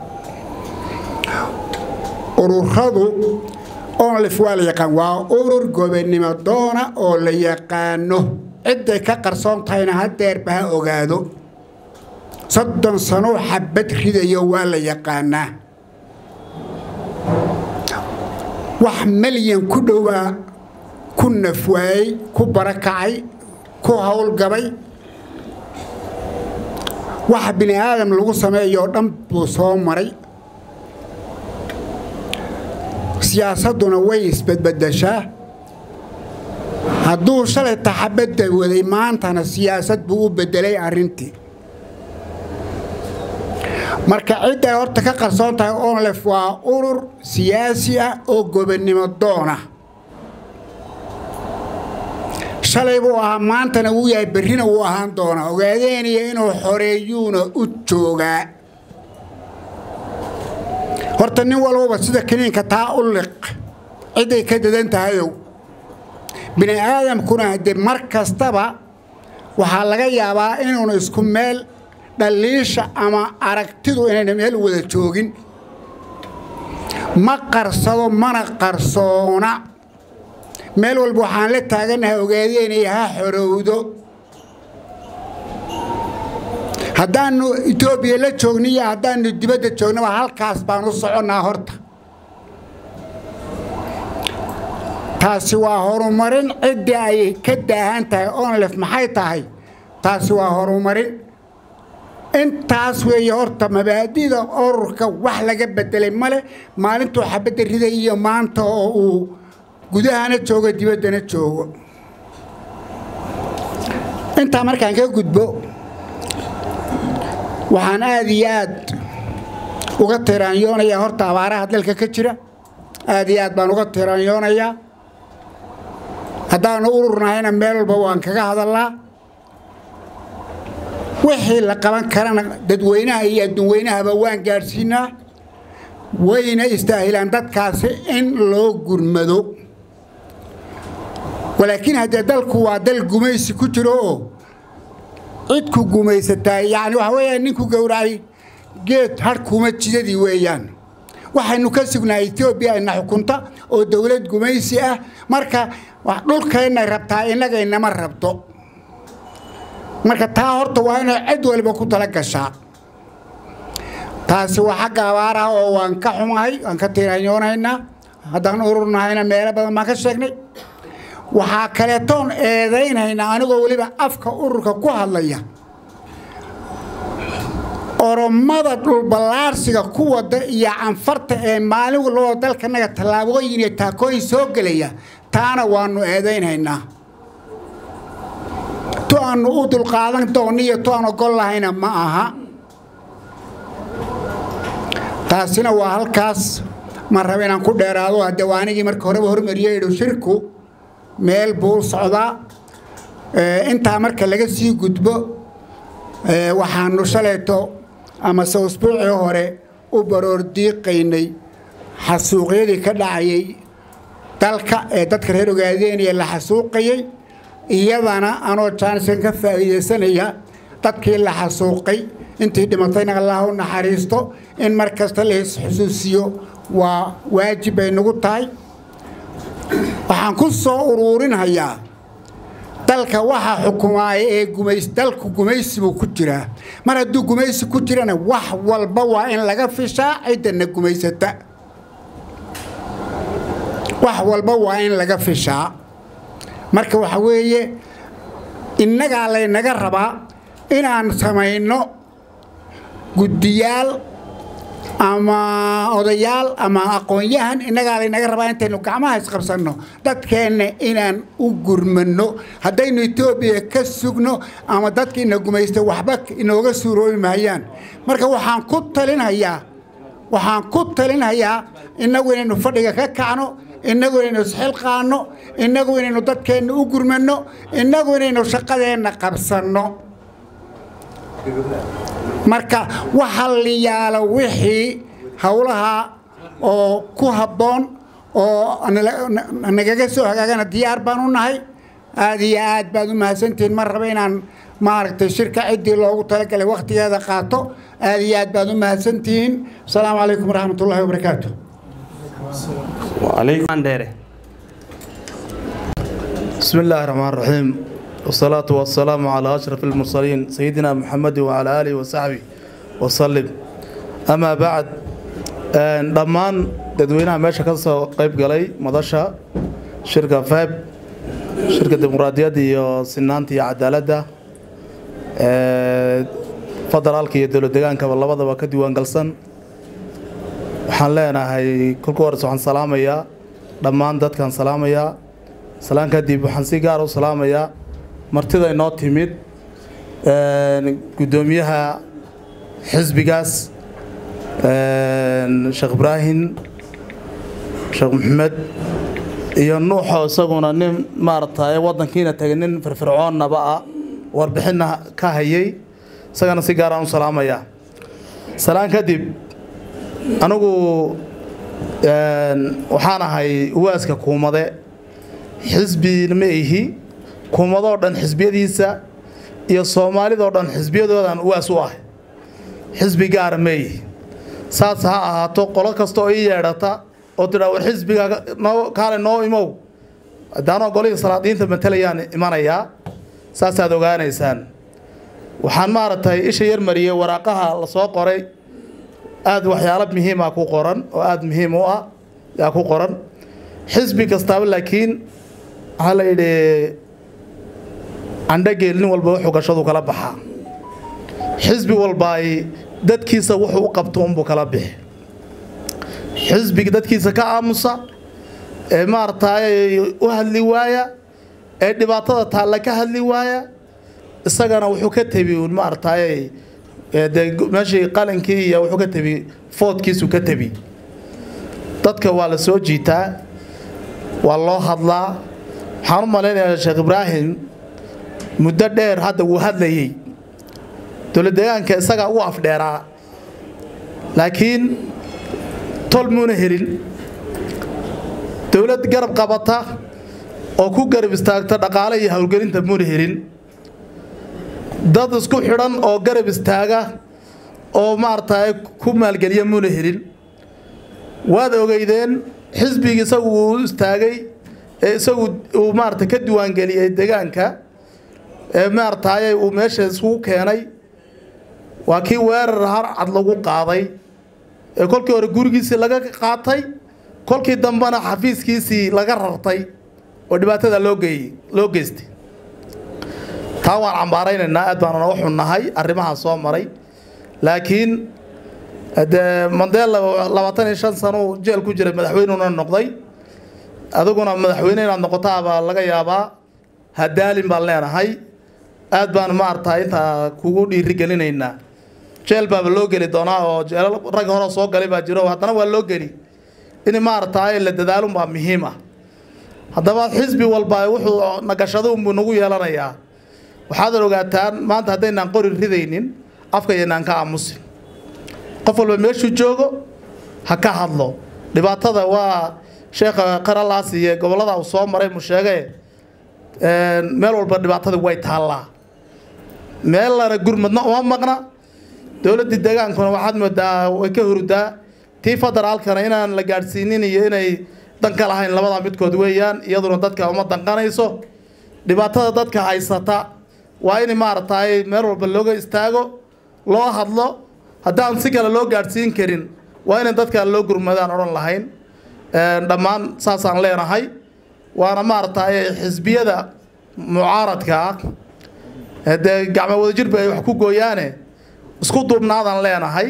ururadu onlif waa la yaqaan waa urur gobonnimo doona oo la yaqaano cidday ka qarsoon tahayna hadeerba ha ogaado soddon sanoo xabad ridayo waa la yaqaanaa wax malyan ku dhowaa ku nafwaayey ku barakacay ku howlgabay wax bini aadam lagu sameeyoo dhan buu soo maray siyaasadduna way isbadbadashaa hadduu shalay taxabadda waday maantana siyaasad buu u beddelay arrintii marka cidday horta ka qarsoon tahay onlef waa urur siyaasi ah oo gobonnimo doona shalay buu ahaa maantana wuu yahay berrina wuu ahaan doonaa ogaadeeniya inuu xoreeyuuna u joogaa horta nin walbaba sida kiniinka taa u liq cidday ka dadan tahayow bini aadamkuna haddee mar kastaba waxaa laga yaabaa inuuna isku meel dhaliisha ama aragtidu inayna meel wada joogin ma qarsado mana qarsoona meel walba waxaan la taaganahay ogaadeenay ha xorowdo haddaannu etoobiya la joogni iyo haddaannu dibadda joognaba halkaas baan u soconnaa horta taasi waa horumarin ciddii ay ka daahan tahay onlef maxay tahay taasi waa horumarin intaas weeye horta mabaadida ururka wax laga bedelay male maalintuu xabadda riday iyo maanta oo uu gudahana joogo dibaddana joogo intaa markaan ka gudbo waxaan aad iyo aad uga tiraanyoonayaa horta abaaraha dalka ka jira aad iyo aad baan uga tiraanyoonayaa haddaanu ururnahayna meel walba waan kaga hadallaa wixii la qaban karana dadweynaha iyo adduunweynahaba waan gaadhsiinaa wayna istaahilaan dadkaasi in loo gurmado walaakiin haddee dalku waa dal gumaysi ku jiro oo cidku gumaysataa yacni waxa weeyaan ninku gowracay geed hadhkuuma jidadii weeyaan waxaynu ka sugnaa etoobiya ina xukunta oo dowlad gumaysi ah marka dhulkaynay rabtaa innagaynama rabto marka taa horta waa inay cid waliba ku tala gashaa taasi waa xagga abaaraha oo waan ka xumahay waan ka tiiranyoonaynaa haddaan ururnahayna meelo badan baan ka sheegnay waxaa kaleetoon eedaynaynaa anigoo weliba afka ururka ku hadlaya oromada dhulballaarsiga ku wada iyo canfarta ee maalin walbaba dalkanaga tallaabooyin iyo taakooyin soo gelaya taana waannu eedaynhaynaa tu aannu u dulqaadan doonno iyo tu aan ogol lahayna ma aha taasina waa halkaas ma raba inaan ku dheeraado haddee waa anigii marka horeba hormariyey idhu shirku meel buu u socdaa intaa marka laga sii gudbo waxaannu shalayto amase usbuucii hore u baroor diiqaynay xasuuqyadii ka dhacayay dalka ee dadka reer ogaadeeniya la xasuuqayay iyadana anoo jaansan ka faa'iidaysanaya dadkii la xasuuqay intii dhimatayna allah u naxariisto in mar kasta la isxusuusiyo waa waajib bay nagu tahay waxaan ku soo uruurinhayaa dalka waxaa xukumaaya ee gumays dalku gumaysi buu ku jiraa mar hadduu gumaysi ku jirana wax walba waa in laga fishaa ciddana gumaysata wax walba waa in laga fishaa marka waxa weeye innagaa laynaga rabaa inaan samayno guddiyaal ama odayaal ama aqoon-yahan innagaa laynaga rabaa intaynu gacmaha isqabsanno dadkeenna inaan u gurmanno haddaynu etoobiya ka sugno ama dadka ina gumaysta waxba inooga suuroobi maayaan marka waxaan ku talinhayaa waxaan ku talinhayaa innagu inaynu fadhiga ka kacno innagu inaynu isxilqaanno innagu inaynu dadkeenna u gurmanno innagu inaynu shaqadeenna qabsanno marka waxa la yaalo wixii howlaha oo ku habboon oo nagaga soo hagaagana diyaar baan u nahay aad iyo aad baad u mahadsantihiin mar raba inaan maaragtay shirka ciddii loogu talagalay wakhtigeeda qaato aad iyo aad baad u mahadsantihiin asalaamu calaykum waraxmat ullahi wabarakaatu بسم الله الرحمن الرحيم والصلاة والسلام على أشرف المرسلين سيدنا محمد وعلى آله وصحبه وسلم أما بعد dhammaan dadweynaha meesha ka soo qayb galay madasha shirka feb shirka dimuqraadiyadda iyo sinaanta iyo cadaaladda federaalka iyo dowlad degaankaba labadaba ka diiwaangalsan waxaan leenahay kolka hores waxaan salaamayaa dhammaan dadkaan salaamayaa salaan kadib waxaan si gaar u salaamayaa martida inoo timid guddoomiyaha xisbigaas sheekh ibraahim sheekh maxamed iyo nuuxo isaguna nin maaragtay waddankiina tagay nin firfircoonnaba ah warbixinna ka hayay isagana si gaaraan u salaamayaa salaan kadib anigu waxaan ahay uwaaska kuumade xisbina ma ihi kuumadoo dhan xisbiyadiisa iyo soomaalidoo dhan xisbiyadoodan uwaas u ah xisbi gaara ma ihi saas ha ahaato qolo kasta oo ii yeedhata oo tidhaa war xisbiga noo kaale noo imow haddaanoo golihii salaadiinta matalayaan imanayaa saasaad ogaanaysaan waxaan maaragtay isha yar mariyey waraaqaha la soo qoray aad waxyaalo muhiima ku qoran oo aada muhiim u ah yaa ku qoran xisbi kastaaba laakiin waxaa la yidhi candhageel nin walba wuxuu gashadu kala baxaa xisbi walba ay dadkiisa wuxuu u qabto unbuu kala bixi xisbiga dadkiisa ka aamusa ee maaragtay u hadli waaya ee dhibaatada taalla ka hadli waaya isagana wuxuu ka tebi uun maaragtay dee meeshii qalinkii iyo wuxuu ka tebi foodkiisu ka tebi dadka waa la soo jiitaa waa loo hadlaa waxaan u malaynayaa sheekh ibraahim muddo dheer hadda wuu hadlayey dowlad deegaanka isagaa ugu afdheeraa laakiin tol muuna helin dowlad garab qabata oo ku garab istaagta dhaqaale iyo howlgelinta muuna helin dad isku xidhan oo garab istaaga oo maaragtay ku maalgeliya muuna helin waad ogeydeen xisbigii isagu uu istaagay ee isagu uu maarata ka diiwaangeliyey deegaanka ee maaragtay uu meesha isugu keenay waa kii weerar harcad lagu qaaday ee kolkii hore gurigiisii laga qaatay kolkii dambena xafiiskiisii laga rartay oo dhibaatada loo geeyey loo geystay taa waan cambaaraynaynaa aad baanuna u xunnahay arrimahaa soo maray laakiin dee mandela labaatan iyo shan sano jeel ku jiray madaxweynuna noqday adiguna madaxweyne inaad noqotaabaa laga yaabaa hadaalin baan leenahay aad baan maaragtaa intaa kugu dhiirigelinaynaa jeel baaba loo geli doonaa oo jeelal rag hore soo galay baa jiro haddana waa loo geli in maaragtaa la dadaalun baa muhiim ah haddaba xisbi walba wuxuu nagashado unbuu nagu yeelanayaa waxaadan ogaataan maanta haddaynaan qori ridaynin afka yaynaan ka aamusin qof walba meeshuu joogo ha ka hadlo dhibaatada waa sheekha qaralaas iyo gobollada uu soo maray mu sheege meel walba dhibaatada way taallaa meellana gurmadna uma maqna dowladdii deegaankuna waxaad moodaa way ka hurudaa tii federaalkana inaan la gaadhsiinin iyo inay dan ka lahayn labadaa midkood weeyaan iyaduna dadka uma danqanayso dhibaatada dadka haysata waa in maaragtay meel walba looga istaago loo hadlo haddaan si kale loo gaadhsiin karin waa inay dadka loo gurmadaan odhan lahayn dhammaan saasaan leenahay waana maaragtay xisbiyada mucaaradka ah dee gacmo wadajirba ay wax ku gooyaane isku duubnaadaan leenahay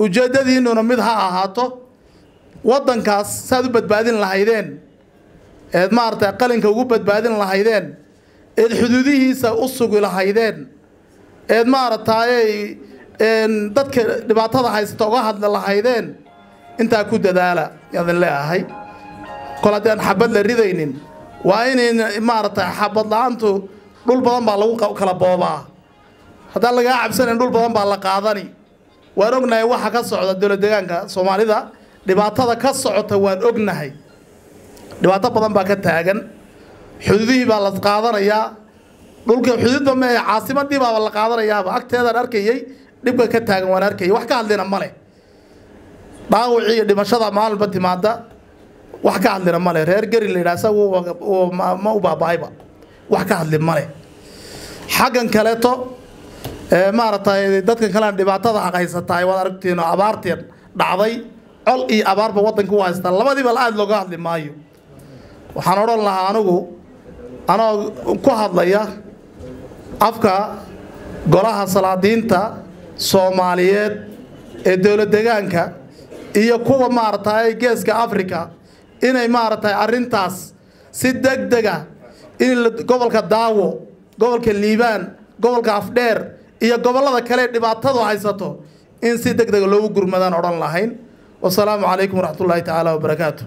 ujeeddadiinnuna mid ha ahaato waddankaas saaad u badbaadin lahaydeen eed maaragtay qalinka ugu badbaadin lahaydeen eed xuduudihiisa u sugi lahaydeen eed maaragtayay dadka dhibaatada haysata uga hadli lahaydeen intaa ku dadaala yaadin leeahay kol haddii aan xabad la ridaynin waa inayn maaragtay xabad la-aantu dhul badan baa lagu kala boobaa haddaan lagaa cabsanayn dhul badan baa la qaadani waan ognahay waxa ka socda dowlad deegaanka soomaalida dhibaatada ka socota waan ognahay dhibaato badan baa ka taagan xuduudihii baa la qaadanayaa dhulka xuduudba mee caasimadii baaba la qaadanayaaba agteedaan arkayay dhibka ka taagan waan arkayay wax ka hadlina ma leh dhaawacii iyo dhimashada maalinba timaada wax ka hadlina ma leh reer geri la yidhaha isagu ma u baaba'ayba wax ka hadli ma leh xaggan kaleeto maaragtay dadkan kalena dhibaatada haysataay waad aragtiin oo abaarteen dhacday col iyo abaarba waddanka u haystaa labadiiba aada looga hadli maayo waxaan odhan lahaa anigu anoo ku hadlaya afka golaha salaadiinta soomaaliyeed ee dowlad degaanka iyo kuwa maaragtay geeska africa inay maaragtay arrintaas si deg dega in gobolka daawo gobolka liibaan gobolka afdheer iyo gobollada kale dhibaatadu haysato in si deg dega loogu gurmadaan odhan lahayn wasalaamu calaykum waraxmat ullaahi tacaala wabarakaatu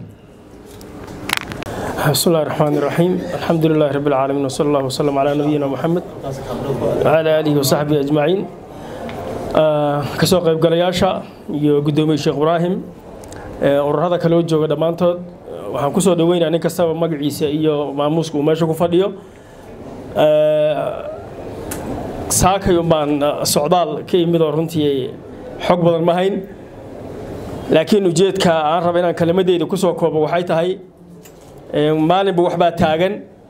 بسم الله الرحمن الرحيم الحمد لله رب العالمين وصلى الله وسلم على نبينا محمد وعلى آله وصحبه أجمعين kasoo qaybgalayaasha iyo guddoomiye sheekh ibraahim ururada kale oo jooga dhammaantood waxaan kusoo dhaweynaa nin kastaba magaciisa iyo maamuuska uu meesha ku fadhiyo saakay baan socdaal ka imid oo runtii xog badan ma hayn laakiin ujeedka aan raba inaan kelimadeyda kusoo koobo waxay tahay maalinba waxbaa taagan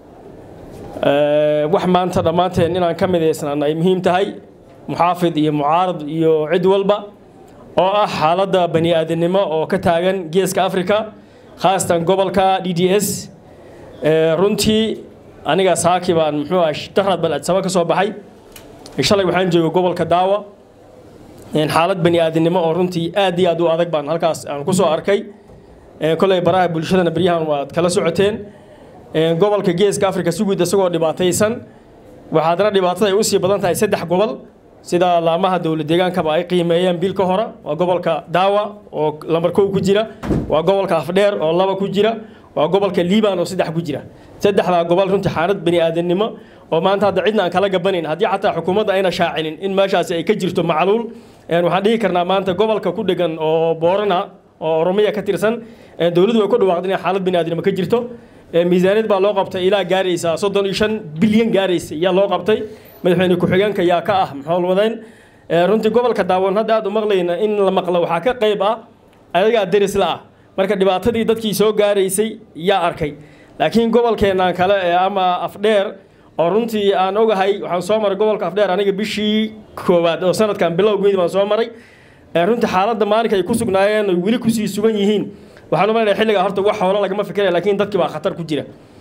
wax maanta dhammaanteen inaan ka midaysnaan ay muhiim tahay muxaafid iyo mucaarad iyo cid walba oo ah xaaladda bani aadamnimo oo ka taagan geeska africa khaasatan gobolka d d s runtii aniga saaki baan muxuu ah darad bal adsaba ka soo baxay shalay waxaan joogay gobolka daawa xaalad bani aadamnimo oo runtii aad iyo aad u adag baan halkaas aan ku soo arkay koley baraha bulshadana beryahan waad kala socoteen gobolka geeska africa si guud isagoo dhibaataysan waxaa haddana dhibaatada ay usii badan tahay saddex gobol sida laamaha dowlad deegaankaba ay qiimeeyeen bil ka hore waa gobolka daawa oo lambar kow ku jira waa gobolka afdheer oo laba ku jira waa gobolka liiban oo saddex ku jira saddexdaa gobol runtii xaalad bani aadamnimo oo maanta hadda cidna aan kala gabanayn haddii xataa xukuumadda ayna shaacinin in meeshaasi ay ka jirto macluul waxaan dhihi karnaa maanta gobolka ku dhegan oo boorana oo oromiya ka tirsan dowladdu way ku dhawaaqday inay xaalad bani aadamnimo ka jirto miisaaniyad baa loo qabtay ilaa gaaraysa soddon iyo shan bilyan gaaraysa yaa loo qabtay madaxweyne ku-xigeenka yaa ka ah maxoolwadeen runtii gobolka daawan hadda aad u maqlayna in la maqlo waxaa ka qayb ah ayagaa derisla ah marka dhibaatadii dadkii soo gaaraysay yaa arkay laakiin gobolkeennan kale ee ama afdheer oo runtii aan ogahay waxaan soo maray gobolka afdheer aniga bishii koowaad oo sanadkan bilowgeedi baan soo maray runtii xaaladda maalinka ay ku sugnaayeen oy weli kusii sugan yihiin waxaan u malaynayaa xilligaa horta wax xoolo lagama fikiraya laakiin dadkii baa khatar ku jira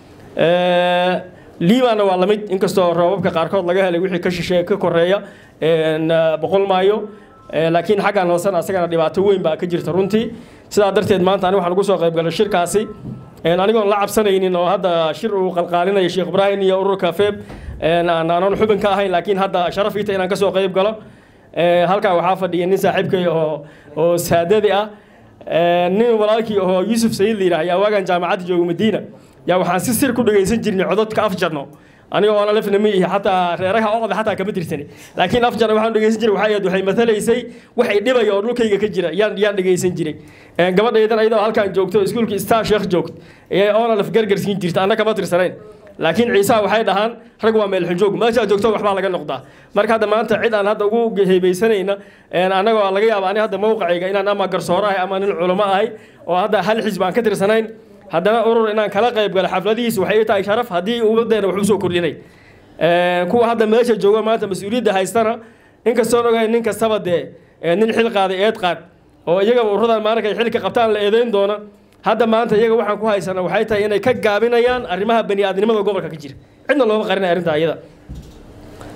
liibaanna waa lamid inkastoo roobabka qaarkood laga helay wixii ka shisheeye ka koreeya boqol maayo laakiin xaggan hoosena asagana dhibaato weyn baa ka jirta runtii sidaa darteed maanta aniga waxaan ugu soo qaybgalay shirkaasi anigoon la cabsanaynin oo hadda shir uu qalqaalinaya sheekh ibraahim iyo ururka feeb aanan xubin ka ahayn laakiin hadda sharaf iita inaan kasoo qayb galo halkaa waxaa fadhiya nin saaxiibkay oo oo saadadi ah nin walaalkii oo yuusuf sayid la yidhaah ayaa waagan jaamacadda jooga madiina yaa waxaan si sir ku dhegaysan jirnay cododka afjarno aniga oona lafna ma ihi xataa reeraha oqda xataa kama tirsani laakiin afjarna waxaan dhegaysan jiray waxay ahayd waxay matalaysay waxay dhibaya oo dhulkayga ka jira yaan yaan dhegaysan jiray gabadhaydan ayadoo halkaan joogto iskuulkii star sheekh joogto ee oona laf gargarsiin jirta anna kama tirsanayn laakiin ciisaha waxay dhahaan rag waa meelxunjoog meeshaa joogto waxbaa laga noqdaa marka hadda maanta cid aan hadda ugu heebeysanayna annagoo laga yaaba ani hadda mawqacayga inaan ama garsooro ahay ama nin culamo ahay oo hadda hal xisb aan ka tirsanayn haddana urur inaan kala qayb galo xafladihiis waxay tahay sharaf haddii ummaddeena wax usoo kordhinay kuwa hadda meesha jooga maanta mas-uuliyadda haystana inkastoon ogahay nin kastaba dee nin xil qaaday eed qaad oo iyagaba ururadan maalinka ay xilka qabtaan la eedeyn doona hadda maanta iyaga waxaan ku haysana waxay tahay inay ka gaabinayaan arrimaha bani aadnimada gobolka ka jira cidna looma qarinay arrinta iyada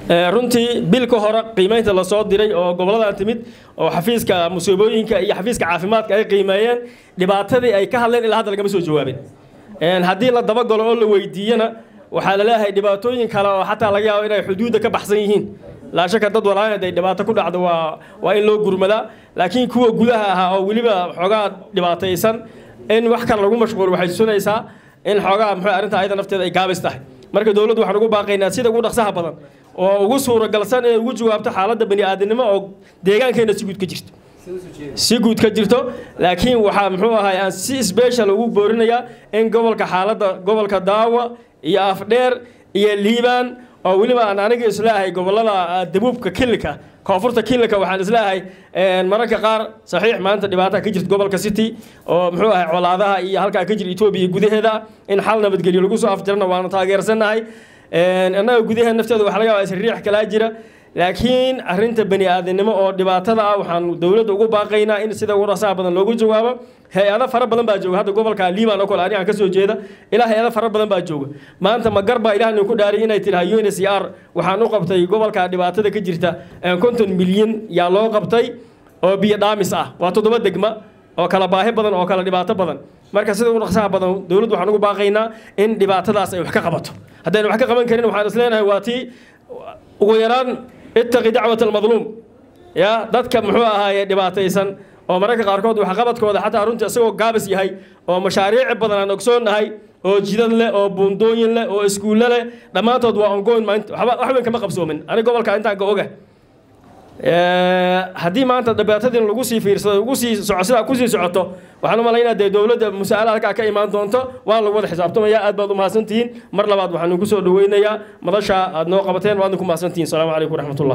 runtii bil ka hore qiimaynta lasoo diray oo goboladan timid oo xafiiska musiibooyinka iyo xafiiska caafimaadka ay qiimeeyeen dhibaatadii ay ka hadleen ilaa hadda lagama soo jawaabin haddii la dabagalo oo la weydiiyana waxaa la leeyahay dhibaatooyin kale oo xataa laga yaabo inay xuduudda ka baxsan yihiin laa shaka dad walaahin hadday dhibaato ku dhacdo waa waa in loo gurmadaa laakiin kuwa gudaha ahaa oo weliba xoogaa dhibaataysan in wax kale lagu mashquul waxay tusinaysaa in xoogaa muxuu arrinta ayada nafteeda ay gaabis tahay marka dowladdu waxaan ugu baaqaynaa sida ugu dhaqsaha badan oo ugu suuragalsan inay ugu jawaabto xaaladda bani aadamnimo oo deegaankeena si guud ka jirto si guud ka jirto laakiin waxaa muxuu ahay aan si special ugu boorinayaa in gobolka xaaladda gobolka daawa iyo afdheer iyo liibaan oo weliba aan aniga isleeyahay gobolada dabuubka kilika koonfurta kilika waxaan isleeyahay mararka qaar saxiix maanta dhibaata ka jirta gobolka city oo muxuu ahay colaadaha iyo halkaa ka jira etoobiya gudaheeda in xal nabadgelyo lagu soo afjarana waanu taageersannahay annaga gudaheeda nafteeda waxa laga yaabaa isriix kalaa jira laakiin arrinta bani aadamnimo oo dhibaatada ah waxaan dowladda ugu baaqaynaa in sida ugu dhasaha badan loogu jawaabo hay-ado fara badan baa jooga hadda gobolka liiban oo kale ani aan ka soo jeeda ilaa hay-ado fara badan baa jooga maanta ma gar baa ilaah nin ku dhaariy inay tidhaha un c r waxaan u qabtay gobolka dhibaatada ka jirta konton milyan yaa loo qabtay oo biyo dhaamis ah waa toddoba degma oo kala baahi badan oo kala dhibaato badan marka sida ugu dhaqsaha badan dowladdu waxaan ugu baaqaynaa in dhibaatadaas ay wax ka qabato haddaynu wax ka qaban karin waxaan isleenahay waa tii ugu yaraan ittaqi dacwat almadluum ya dadka muxuu ahaaye dhibaataysan oo mararka qaarkood waxqabadkooda xataa runtii isagoo gaabis yahay oo mashaariic badan aan ogsoonnahay oo jidad leh oo buundooyin leh oo iskuulle leh dhammaantood waa ongoyn maanta wax weyn kama qabsoomin aniga gobolka intaan ka oga haddii maanta dhibaatadiin lagu sii fiirsado ugu sii soco sidaa kusii socoto waxaan u malaynaa dee dowladda musaa'ala halkaa ka imaan doonto waan lagu wada xisaabtamaya aad baad u mahadsantihiin mar labaad waxaan idinku soo dhaweynayaa madasha aad noo qabateen waad ku mahadsantihiin asalaamu calaykum waraxmatullah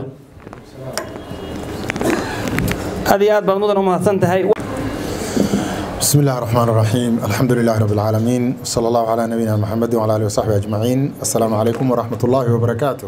aad iyo aad baad mudan u mahadsan tahay بسم الله الرحمن الرحيم الحمد لله رب العالمين صلى الله على نبينا محمد وعلى اله وصحبه اجمعين السلام عليكم ورحمه الله وبركاته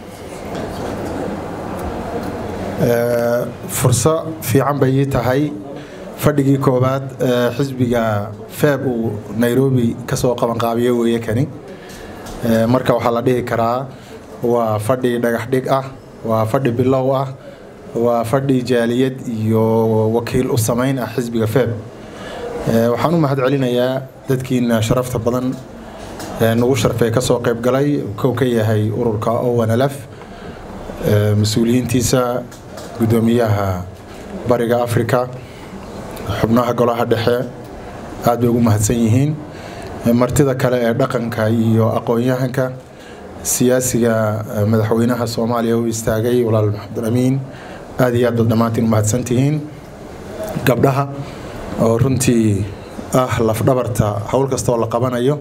furso fiican bay ii tahay fadhigii koowaad xisbiga feeb uu nairobi kasoo qabanqaabiye weeye kani marka waxaa la dhihi karaa waa fadhi dhagax dhig ah waa fadhi bilow ah waa fadhi jaaliyad iyo wakiil u samayn ah xisbiga feeb waxaan u mahad celinayaa dadkiina sharafta badan nagu sharfee kasoo qayb galay kow ka yahay ururka owanlf mas-uuliyiintiisa gudoomiyaha bariga africa xubnaha golaha dhexe aad bay ugu mahadsan yihiin martida kale ee dhaqanka iyo aqoon-yahanka siyaasiga madaxweynaha soomaaliya u istaagay walaal maxamed amiin aad iyo aad baad dhammaantiin u mahadsantihiin gabdhaha oo runtii ah lafdhabarta howl kastaoo la qabanayo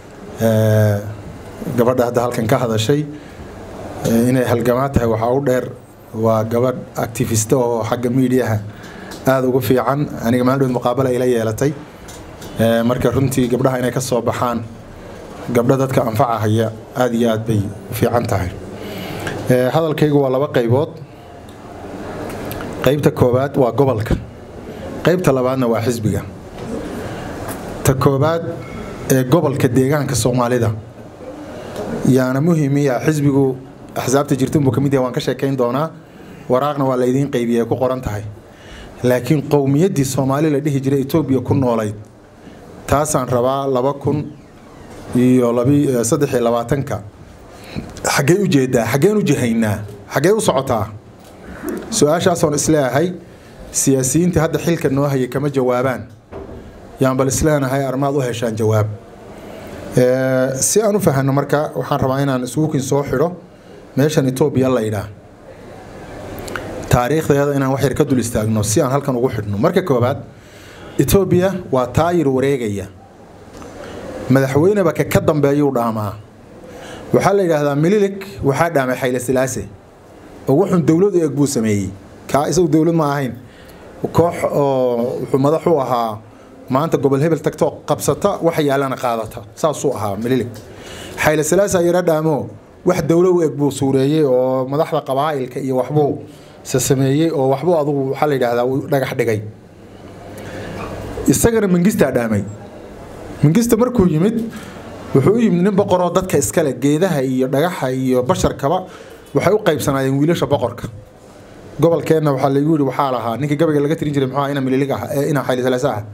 gabadha hadda halkan ka hadashay inay halgamaa tahay waxaa u dheer waa gabadh activist oo xagga miidiyaha aada ugu fiican aniga maalin muqaabala ila yeelatay marka runtii gabdhaha inay ka soo baxaan gabdho dadka anfacahaya aada iyo aad bay u fiican tahay hadalkaygu waa laba qaybood qaybta koowaad waa gobolka qaybta labaadna waa xisbiga ta koowaad ee gobolka deegaanka soomaalida yaana muhiimiya xisbigu axsaabta jirta unbuu ka mid yahay waan ka sheekayn doonaa waraaqna waa laydiin qaybiya ku qoran tahay laakiin qowmiyaddii soomaali la dhihi jiray etoobiya ku noolayd taasaan rabaa laba kun iyo saddex iyo labaatanka xaggee u jeedaa xaggeen u jihaynaa xaggee u socotaa su-aashaasoon isleeyahay siyaasiyiintii hadda xilka noo hayay kama jawaabaan yaan bal isleenahay armaad u heshaan jawaab si aan u fahanno marka waxaan rabaa inaan isugukin soo xidho meeshan etoobiya la yidhaah taariikhdeeda inaan wax yar ka dul istaagno si aan halkan ugu xidhno marka koowaad etoobiya waa taayir wareegaya madaxweyneba ka ka dambeeyuu dhaamaa waxaa la yidhaahdaa mililik waxaa dhaamay xayle silaase oo wuxuun dowlad eeg buu sameeyey kaa isagu dowlad ma ahayn koox oo wuxuu madax u ahaa maanta gobol hebel tagto qabsata waxa yaalana qaadata saasuu ahaa mililik xayle silaasa yara dhaamo wax dowlo u eg buu suureeyey oo madaxda qabaa'ilka iyo waxbuu se sameeyey oo waxbuu adugu waxaa la yidhaahdaa uu dhagax dhigay isagana mangistaa dhaamay mangista markuu yimid wuxuu u yimid nin boqoroo dadka iskale geedaha iyo dhagaxa iyo basharkaba waxay u qaybsanaayeen wiilasha boqorka gobolkeenna waxaa laygu yidhi waxaa lahaa ninkii gabayga laga tirin jiray muxuu ina mililig ah ee ina xayli salaasa ah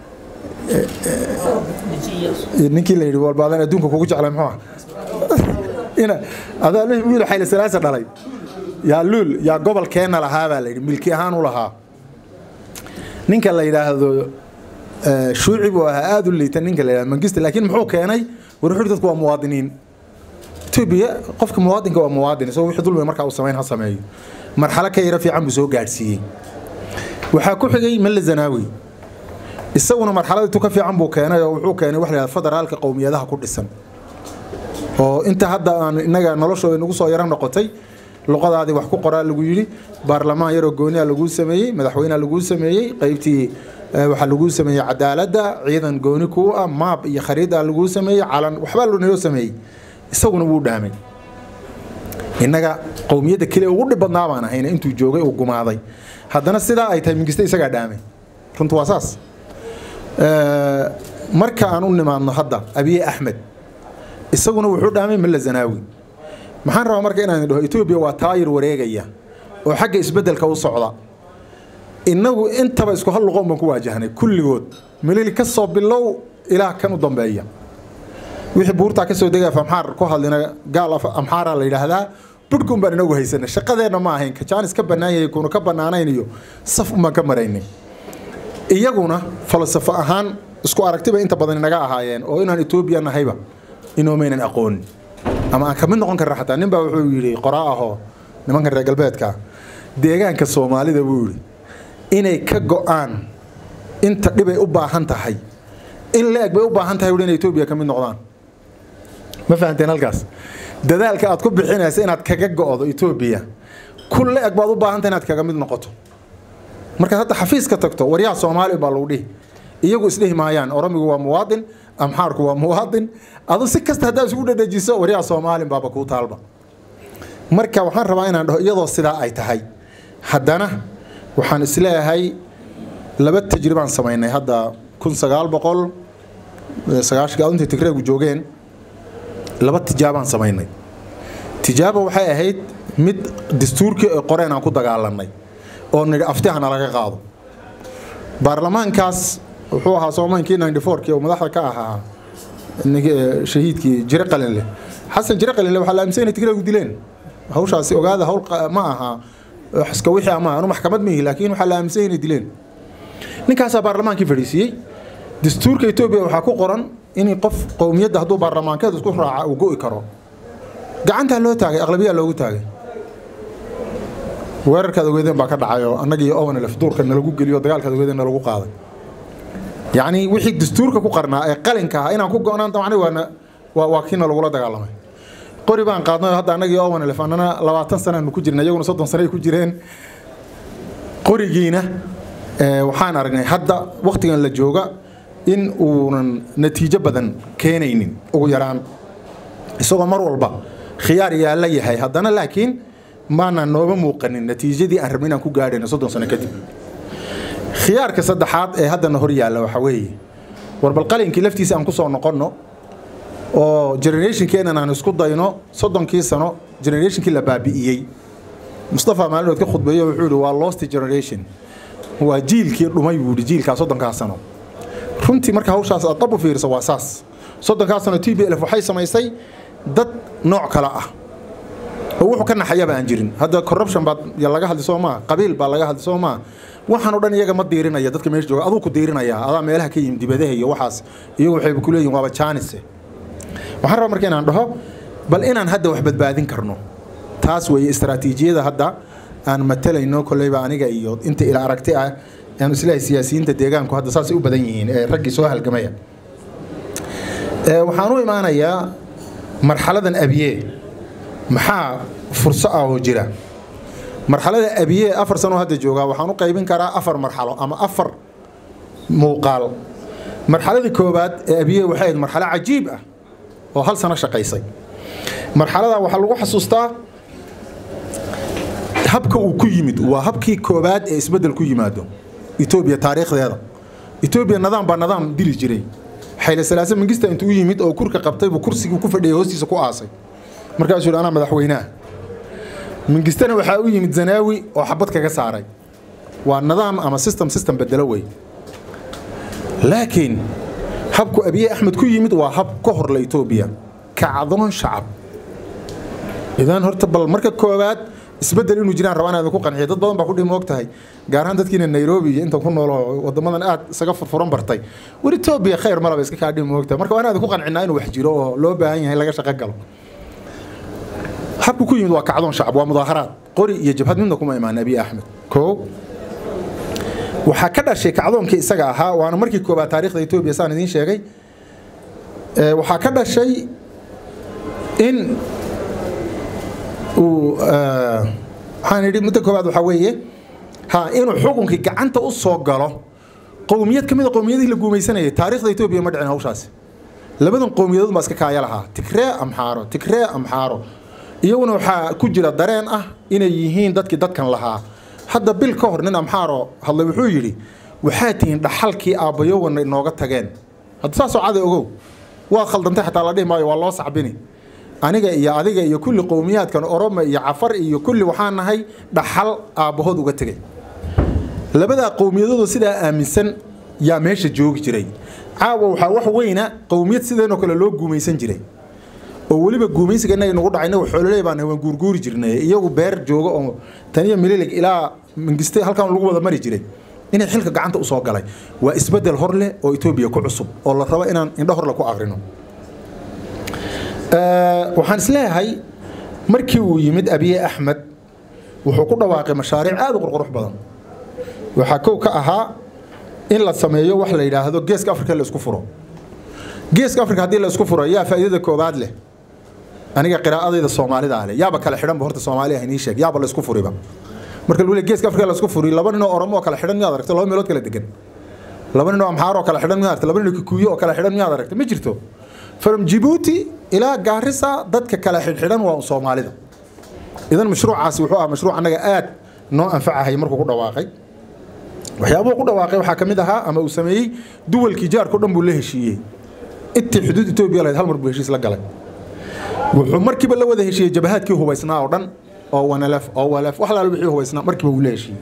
ninkii la yidhi walbaadan adduunka kugu jeclay muxuu ah ina adaa wiil xayli salaasa dhalay yaa luul yaa gobolkeenna lahaa baa la yidhi milki ahaan u lahaa ninka la yidhaahdo shuuci buu ahaa aada u liita ninka la yidhahdo mangista laakiin muxuu keenay warxuri dadku waa muwaadiniin etoobiya qofka muwaadinka waa muwaadin isagoo wixii dulmiga markaa uu samayn ha sameeyo marxalo ka yaro fiican buu soo gaadhsiiyey waxaa ku xigay malla zanaawi isaguna marxaladii tu ka fiican buu keenay oo wuxuu keenay wax la yidhahdo federaalka qowmiyadaha ku dhisan oo inta hadda aan innaga noloshooda nagu soo yaro noqotay luqadaadii wax ku qoraa lagu yidhi baarlamaan yaroo gooniya laguu sameeyey madaxweynea laguu sameeyey qaybtii waxaa laguu sameeyey cadaaladda ciidan gooni kuu ah maab iyo khariida laguu sameeyey calan waxbaa naloo sameeyey isaguna wuu dhaamay innaga qowmiyadda keliya ugu dhib badnaa baan ahayna intuu joogay uu gumaaday haddana sidaa ay tahay mingiste isagaa dhaamay runtu waa saas marka aan u nimaadno hadda abiye axmed isaguna wuxuu dhaamay malla zanaawi maxaan rabaa marka inaan dhaho etoobiya waa taayir wareegaya oo xagga isbeddelka u socda innagu intaba isku hal luqoon baan ku waajahnay kulligood milili ka soo bilow ilaah kan u dambeeya wixii buurtaa ka soo degaya amxaar ku hadlina gaal amxaara la yidhaahdaa budhkun baan inagu haysanay shaqadeenna ma ahayn kajaanis ka bannaan yahay kuuna ka bannaanayn iyo saf umaan ka maraynay iyaguna falsafo ahaan isku aragtiba inta badan inaga ahaayeen oo inaan etoobiya nahayba inoomaynan aqoonin ama aan ka mid noqon karna xataa nin baa wuxuu yidhi qoraa ahoo nimankan reer galbeedka deegaanka soomaalida buu yidhi inay ka go'aan inta dhibay u baahan tahay in la-eg bay u baahan tahay inay etoobiya ka mid noqdaan ma fahanteen halkaas dadaalka aad ku bixinaysa inaad kaga go'do etoobiya kun la-eg baad u baahan tahay inaad kaga mid noqoto markaad hadda xafiiska tagto waryaha soomaali baa lagu dhihi iyagu isdhihi maayaan oromigu waa muwaadin amxaarku waa muwaadin adu si kasta haddaad isugu dhadhajiso waryaha soomaalin baaba kuu taalba marka waxaan rabaa inaan dhaho iyadoo sidaa ay tahay haddana waxaan isleeyahay laba tajribaan samaynay hadda kun sagaal boqol sagaashanka intay tigreegu joogeen laba tijaabaan samaynay tijaaba waxay ahayd mid dastuurkii ee qoreen aan ku dagaalanay oo nidhi aftihana laga qaado baarlamaankaas wuxuu ahaa soomaankii ninety fourkii oo madaxda ka ahaa shahiidkii jire qalinleh xasan jire qalinleh waxaa la aaminsan inay tigreegu dileen hawshaasi ogaada hawl ma aha iska wixii ama anu maxkamad mihi laakiin waxaa la aaminsan inay dileen ninkaasaa baarlamaankii fadhiisiiyey dastuurka etoobiya waxaa ku qoran in qof qowmiyadda hadduu baarlamaankeed isku raaca uu go'i karo gacantaa loo taagay aqlabiyaa loogu taagay weerarkaad ogeedeen baa ka dhacay oo annagii owanlef duurka nalagu geliyo dagaalkaad ogeedeen nalagu qaaday yacni wixii dastuurka ku qarnaa ee qalinka ahaa inaan ku go'naan damacnay waana waa waa kiina lagula dagaalamay qori baan qaadnay hadda annagii owanlef annana labaatan sanaanu ku jirnay iyaguna soddon sanay ku jireen qorigiina waxaan aragnay hadda wakhtigan la jooga in uunan natiijo badan keenaynin ugu yaraan isagoo mar walba khiyaar yaalla yahay haddana laakiin maanaan nooba muuqanin natiijadii aan rabnay inaan ku gaadhayno soddon sano kadib khiyaarka saddexaad ee haddana hor yaalla waxaa weeye warbal qalinkii laftiisa aan ku soo noqonno oo generationkeenan aan isku dayno soddonkii sano generationkii la baabi'iyey mustafa maalinood ka khudbeeyo wuxuu yidhi waa lost generation waa jiilkii dhumay buu yidhi jiilkaa soddonkaa sano runtii marka hawshaas aad dhab u fiiriso waa saas soddonkaa sano t b lf waxay samaysay dad nooc kale ah oo wuxuu ka naxayaba aan jirin hadda corruption baa laga hadli soo maa qabiil baa laga hadli soo maa waxaan oo dhan iyaga ma diirinaya dadka meesha jooga aduu ku diirinaya adaa meelaha ka yimid dibadaha iyo waxaas iyagu waxayba ku leeyihin waaba jaanise waxaan rabaa marka inaan dhaho bal inaan hadda wax badbaadin karno taas weeye istaraatiijiyada hadda aan matalayno kolleyba aniga iyo inta ila aragti ah aan islahay siyaasiyiinta deegaanku hadda saasay u badan yihiin ee raggii soo halgamaya waxaan u imaanayaa marxaladan abiye maxaa furso ah oo jira marxalada abiye afar sano hadda joogaa waxaan u qaybin karaa afar marxalo ama afar muuqaal marxaladii koowaad ee abiye waxay ahayd marxalo cajiib ah oo hal sano shaqaysay marxalada waxaa lagu xasuustaa habka uu ku yimid waa habkii koowaad ee isbeddel ku yimaado etoobiya taariikhdeeda etoobiya nidaam baa nidaam dili jiray xayle salaase mangista intuu u yimid oo kurka qabtay buu kursigii ku fadhiyay hoostiisa ku aasay markaasuu yidhi anaa madaxweynaha mingistana waxaa u yimid zanaawi oo xabad kaga saaray waa nidaam ama system system bedelo wey laakiin habku abiye axmed ku yimid waa hab ka horla etoobiya kacdoon shacab idan horta bal marka koowaad isbedel inuu jiraan rabaan inaan ku qanciyo dad badan baa ku dhihi moog tahay gaar ahaan dadkiina nairobi iyo intan ku nool oo wadamadan aad isaga furfuran bartay war etoobiya khayr malaba iska kaa dhihi moog tahay marka waa inaan ku qancinaa inuu wax jiro oo loo baahan yahay laga shaqo galo habku ku yimid waa kacdoon shacab waa mudaaharaad qori iyo jabhad midna kuma imaan abiy axmed koo waxaa ka dhashay kacdoonkii isaga ahaa waana markii koobaad taariikhda etoobiya saan idiin sheegay waxaa ka dhashay in uu waxaan idhi muddo koobaad waxaa weeye ha inuu xukunkii gacanta u soo galo qowmiyad ka mid a qowmiyadihii la guumaysanayay taariikhda etoobiya ma dhicin hawshaasi labadan qowmiyadood baa iska kaaya lahaa tigree amxaaro tigree amxaaro iyaguna waxaa ku jira dareen ah inay yihiin dadkii dadkan lahaa hadda bil ka hor nin amxaaro hadlay wuxuu yidhi waxaa tihiin dhaxalkii aabbayowana inooga tageen hadda saasoo cada ogow waa khaldantay xataa la dhihi maayo waa loo sacbini aniga iyo adiga iyo kulli qowmiyaadkan oroma iyo cafar iyo kulli waxaan nahay dhaxal aabbahood uga tegay labadaa qowmiyadoodu sidaa aaminsan yaa meesha joogi jiray caawa waxaa wax weyna qowmiyad sideenoo kale loo guumaysan jiray oo weliba guumaysiga innaga nagu dhacay inagu xoololey baan waan guurguuri jirnay iyagu beer jooga oo taniyo mililig ilaa mingiste halkan lagu wada mari jiray inay xilka gacanta usoo galay waa isbedel hor leh oo etoobiya ku cusub oo la rabo inaan indho horle ku aqrino waxaan isleeyahay markii uu yimid abiye axmed wuxuu ku dhawaaqay mashaariic aad u qurqurux badan waxaa kow ka ahaa in la sameeyo wax la yidhaahdo geeska afrika la isku furo geeska afrika haddii la isku furo yaa faa'iidada koobaad leh aniga qiraa'adayda soomaalida leh yaaba kala xidhanba horta soomaaliya inii sheeg yaaba la isku furiba marka lagu leeyahay geeska afrika la isku furi laba nin oo oromo oo kala xidhan miyaad aragtay laba meelood kala degan laba nin oo amxaar oo kala xidhan miyaad aragtay laba nin oo kikuyo oo kala xidhan miyaad aragtay ma jirto from Djibouti ilaa Garissa dadka kala xidhan waa Soomaalida idan mashruucaasi wuxuu ahaa mashruuc anaga aad noo anfacahay markuu ku dhawaaqay waxyaabuhu ku dhawaaqay waxaa kamid ahaa ama uu sameeyey duwalkii jaarka dhan buu la heshiiyey intii xuduud Ethiopia lahayd hal mar buu heshiis la galay wuxuu markiiba la wada heshiiyey jabahaadkii hubaysnaa oo dhan oo wanalaf oo walaf wax laala wixii hubaysnaa markiiba uu la heshiiyey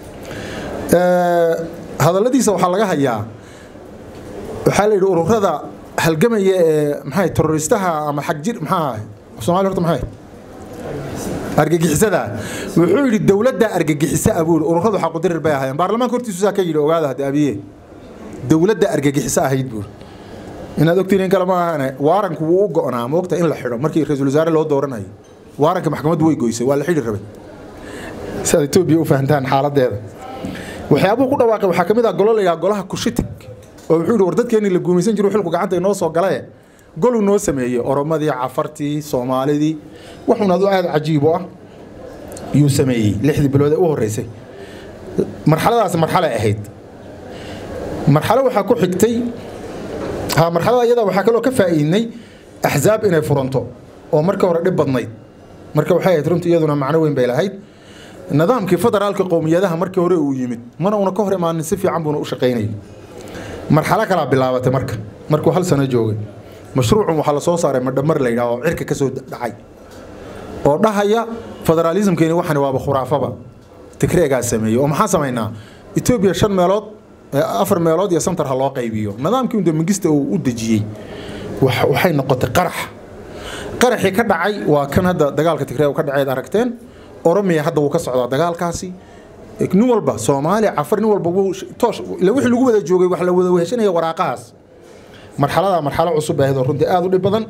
hadalladiisa waxaa laga hayaa waxaa la yidhi ururada halgamaya ee maxay terroristaha ama xag jir maxaa Soomaali horta maxay argagixisada wuxuu yidhi dowladda argagixisa abuur ururadu xaq u dirir bay ahaayeen baarlamaanka hortiisu saa ka yidhi ogaada hadda abiye dowladda argagixisa ahayd buur inaad ogtiin in kale ma ahane waaranku wuu u go'naa moogta in la xidho markii ra-iisul wasaare loo dooranayo waaranka maxkamaddu way goysay waa la xidhi rabay si aad etoobiya u fahantaan xaaladeeda waxyaabuhu ku dhawaaqay waxaa ka mid ah golo la yidhaha golaha kushitig oo wuxuu yidhi war dadkeenii la guumaysan jiru xilku gacanta inoo soo galaye goluu noo sameeyey oromadii cafartii soomaalidii wuxuuna adu aad cajiib u ah yuu sameeyey lixdii bilood ee u horreysay marxaladaas marxale ahayd marxalo waxaa ku xigtay ha marxalada iyada waxaa kaloo ka faa'iidnay axzaab inay furanto oo marka hore dhib badnayd marka waxay ahayd runtii iyaduna macno weyn bay lahayd nidaamkii federaalka qowmiyadaha markii hore uu yimid mana una ka hor imaanin si fiican buuna u shaqaynayay marxalo kalaa bilaabatay marka markuu hal sano joogay mashruucun waxaa la soo saaray madhamar la yidhaha oo cirka ka soo dhacay oo dhahaya federaalismkeeni waxani waaba khuraafaba tigreegaa sameeyey oo maxaa samaynaa etoobiya shan meelood afar meelood iyo santar ha loo qaybiyo nidaamkii unda mingista uu u dejiyey waxay noqotay qarax qaraxii ka dhacay waa kan hadda dagaalka tigreeg ka dhaceed aragteen oromiya hadda wuu ka socdaa dagaalkaasi nin walba soomaaliya cafar nin walba toosh ila wixii lagu wada joogay wax la wada weheshanaya waraaqahaas marxalada marxalo cusub ahayd oo runtii aada u dhib badan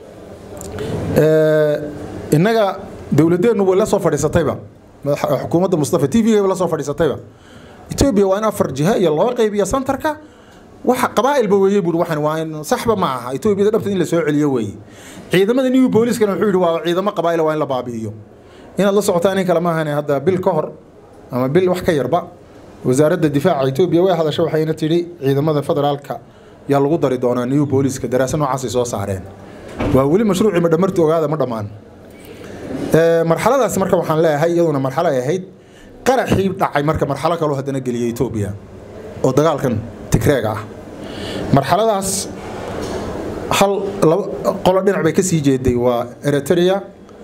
innaga dowladeennu way la soo fadhiisatayba xukuumadda mustafa t v la soo fadhiisatayba etoobiya waa in afar jiha iyo loo qaybiyo santarka waxa qabaa'ilba weeye buuri waxan waa in saxba ma aha etoobiyada dhabteed in la soo celiyo weeye ciidamada new booliskana wuxuu yidhi waa ciidamo qabaa'ila waa in la baabi'iyo inaad la socotaan in kale maahane hadda bil ka hor ama bil wax ka yarba wasaaradda difaaca etoobiya way hadashay waxayna tidhi ciidamada federaalka yaa lagu dari doonaa new booliska daraasa noocaasay soo saareen waa weli mashruucii madhamarti ogaada ma dhammaan marxaladaas marka waxaan leeyahay iyaduna marxalo ay ahayd qaraxii dhacay marka marxalo kaloo haddana geliyay etoobiya oo dagaalkan tigreega ah marxaladaas hal qolo dhinac bay ka sii jeeday waa eritrea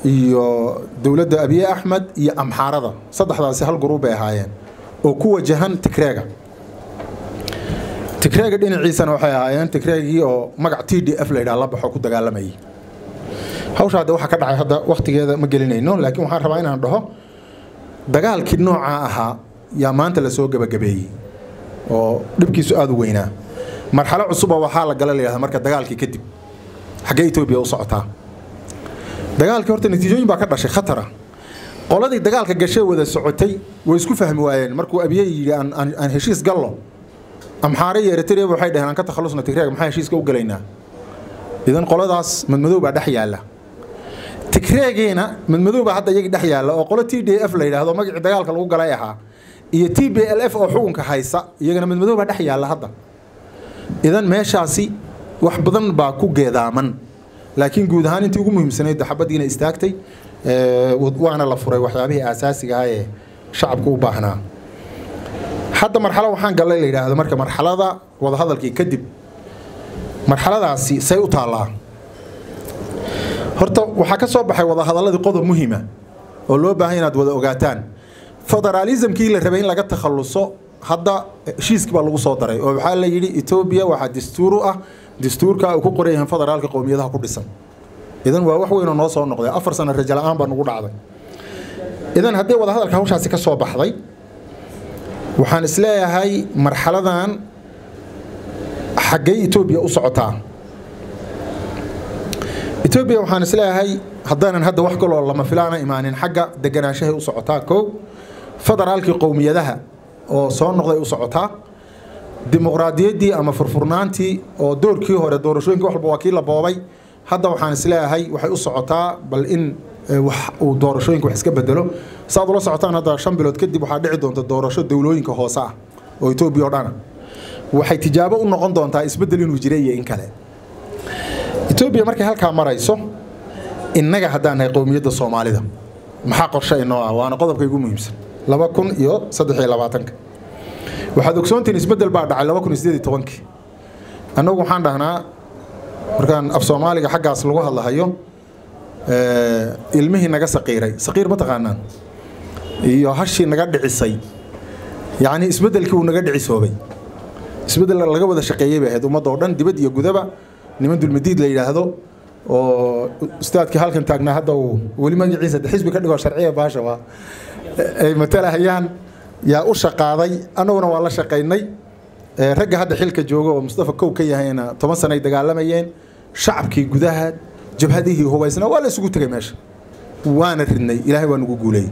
iyo dowladda abiye axmed iyo amxaarada saddexdaasi hal guruub bay ahaayeen oo ku wajahan tigreega tigreega dhinaciisana waxay ahaayeen tigreegii oo magac t d f la yidhaha la baxo ku dagaalamayay hawsha hadda waxaa ka dhacay hadda wakhtigeeda ma gelinayno laakiin waxaan rabaa inaan dhaho dagaalkii noocaa ahaa yaa maanta lasoo gebagabeeyey oo dhibkiisu aada u weynaa marxalo cusuba waxaa la gala layidhahda marka dagaalkii kadib xaggee etoobiya u socotaa dagaalkii horta natiijooyin baa ka dhashay khatara qoladii dagaalka gashee wada socotay way isku fahmi waayeen markuu abiye yidhi aan aan- aan heshiis gallo amxaare iyo eritrea waxay dhaheen aan ka takhalusna tigreega maxaa heshiiska u galaynaa idan qoladaas madmadow baa dhex yaalla tigreegiina madmadow baa hadda iyagii dhex yaalla oo qolo t d f la yidhaahdo magacii dagaalka lagu galay ahaa iyo t b l f oo xukunka haysa iyagana madmadow baa dhex yaalla hadda idan meeshaasi wax badan baa ku geedaaman laakiin guud ahaan intii ugu muhiimsanayd xabadiina istaagtay ee, waana la furay waxyaabihii aasaasiga ah ee shacabku u baahnaa hadda marxalo waxaan gallay la yidhaahdo marka marxalada wadahadalkii kadib marxaladaasi say u taallaa horta waxaa ka soo baxay wadahadaladii qodob muhiima oo loo baahan inaad wada ogaataan federaalismkii la rabay in laga takhaluso hadda heshiiskii baa lagu soo daray oo waxaa la yidhi etoobiya waxaa dastuur u ah dastuurka ay ku qoran yihiin federaalka qowmiyadaha ku dhisan idan waa wax weyn oo noo soo noqday afar sano rajo la-aan baa nugu dhacday idan haddii wadahadalka hawshaasi ka soo baxday waxaan isleeyahay marxaladan xaggee etoobiya u socotaa etoobiya waxaan isleeyahay haddaanan hadda wax kaloo lama filaana imaanin xagga deganaanshahay u socotaa kow federaalkii qowmiyadaha oo soo noqday u socotaa dimuqraadiyaddii ama furfurnaantii oo doorkii hore doorashooyinka wax walba waa kii la boobay hadda waxaan isleeyahay waxay u socotaa bal in eh, wax uu doorashooyinka wax iska bedelo saaad ula socotaan hadda shan bilood kadib waxaa dhici doonta doorasho dowlooyinka hoose ah oo etoobiya oo dhana waxay tijaabo u noqon doontaa isbeddel inuu jira iyo in kale etoobiya markay halkaa marayso innaga haddaan nahay qowmiyadda soomaalida maxaa qorshe inoo ah waana qodobka ugu muhiimsan laba kun iyo saddex iyo labaatanka waxaad ogsoontihiin isbeddel baa dhacay laba kun iyo siddeed iyo tobankii annagu waxaan dhahnaa markaan af soomaaliga xaggaas lagu hadlahayo eh, ilmihii naga saqiiray saqiir ma taqaanaan iyo hashii naga dhicisay yacni isbeddelkii uu naga dhicisoobay isbeddel laga wada shaqeeyey bay ahayd ummadda oo dhan dibad iyo gudaba niman dulmadiid la yidhaahdo oo ustaadkii halkan taagnaa hadda uu weli magaciisa de xisbi ka dhigoo sharciya baasha waa ay matalahayaan yaa u shaqaaday annaguna waa la shaqaynay Eh, ragga hadda xilka jooga oo mustafa kow ka yahayna toban sano ay dagaalamayeen shacabkii gudaha jabhadihii hubaysna waa la isugu tegay meesha waana ridnay ilaahay waa nagu guuleeyey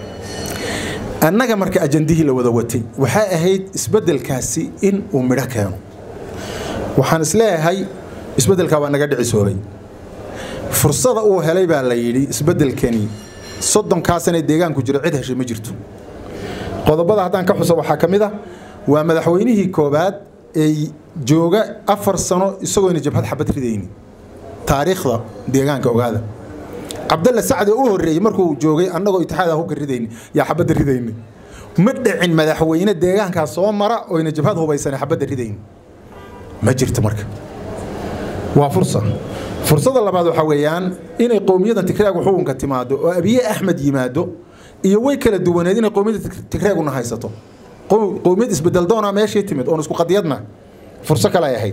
annaga marka ajandihii la wada watay waxay ahayd isbeddelkaasi in uu midho keeno waxaan isleeyahay isbeddelkaa waa naga dhicisoobay fursada uu helay baa la yidhi isbeddelkani soddonkaa sanee deegaanku jiro cid heshay ma jirto qodobada haddaan ka xuso waxaa ka mid ah waa madaxweynihii koobaad ee jooga afar sano isagoona jabhad xabad ridayni taariikhda deegaanka ogaada cabdalle sacdi u horreeyey markuu joogay annagoo itixaad hubka ridayni yaa xabadda ridayni ma dhicin madaxweyne deegaankaas soo mara oyna jabhad hubaysane xabadda ridayni ma jirto marka waa fursa fursada labaad waxaa weeyaan inay qowmiyadda tigraagu xukunka timaado oo abiye axmed yimaado iyo way kala duwaneed inay qowmiyadda tigreeguna haysato qow- qowmiyad isbedel doonaa meeshii timid oon isku qadiyadna furso kale ay ahayd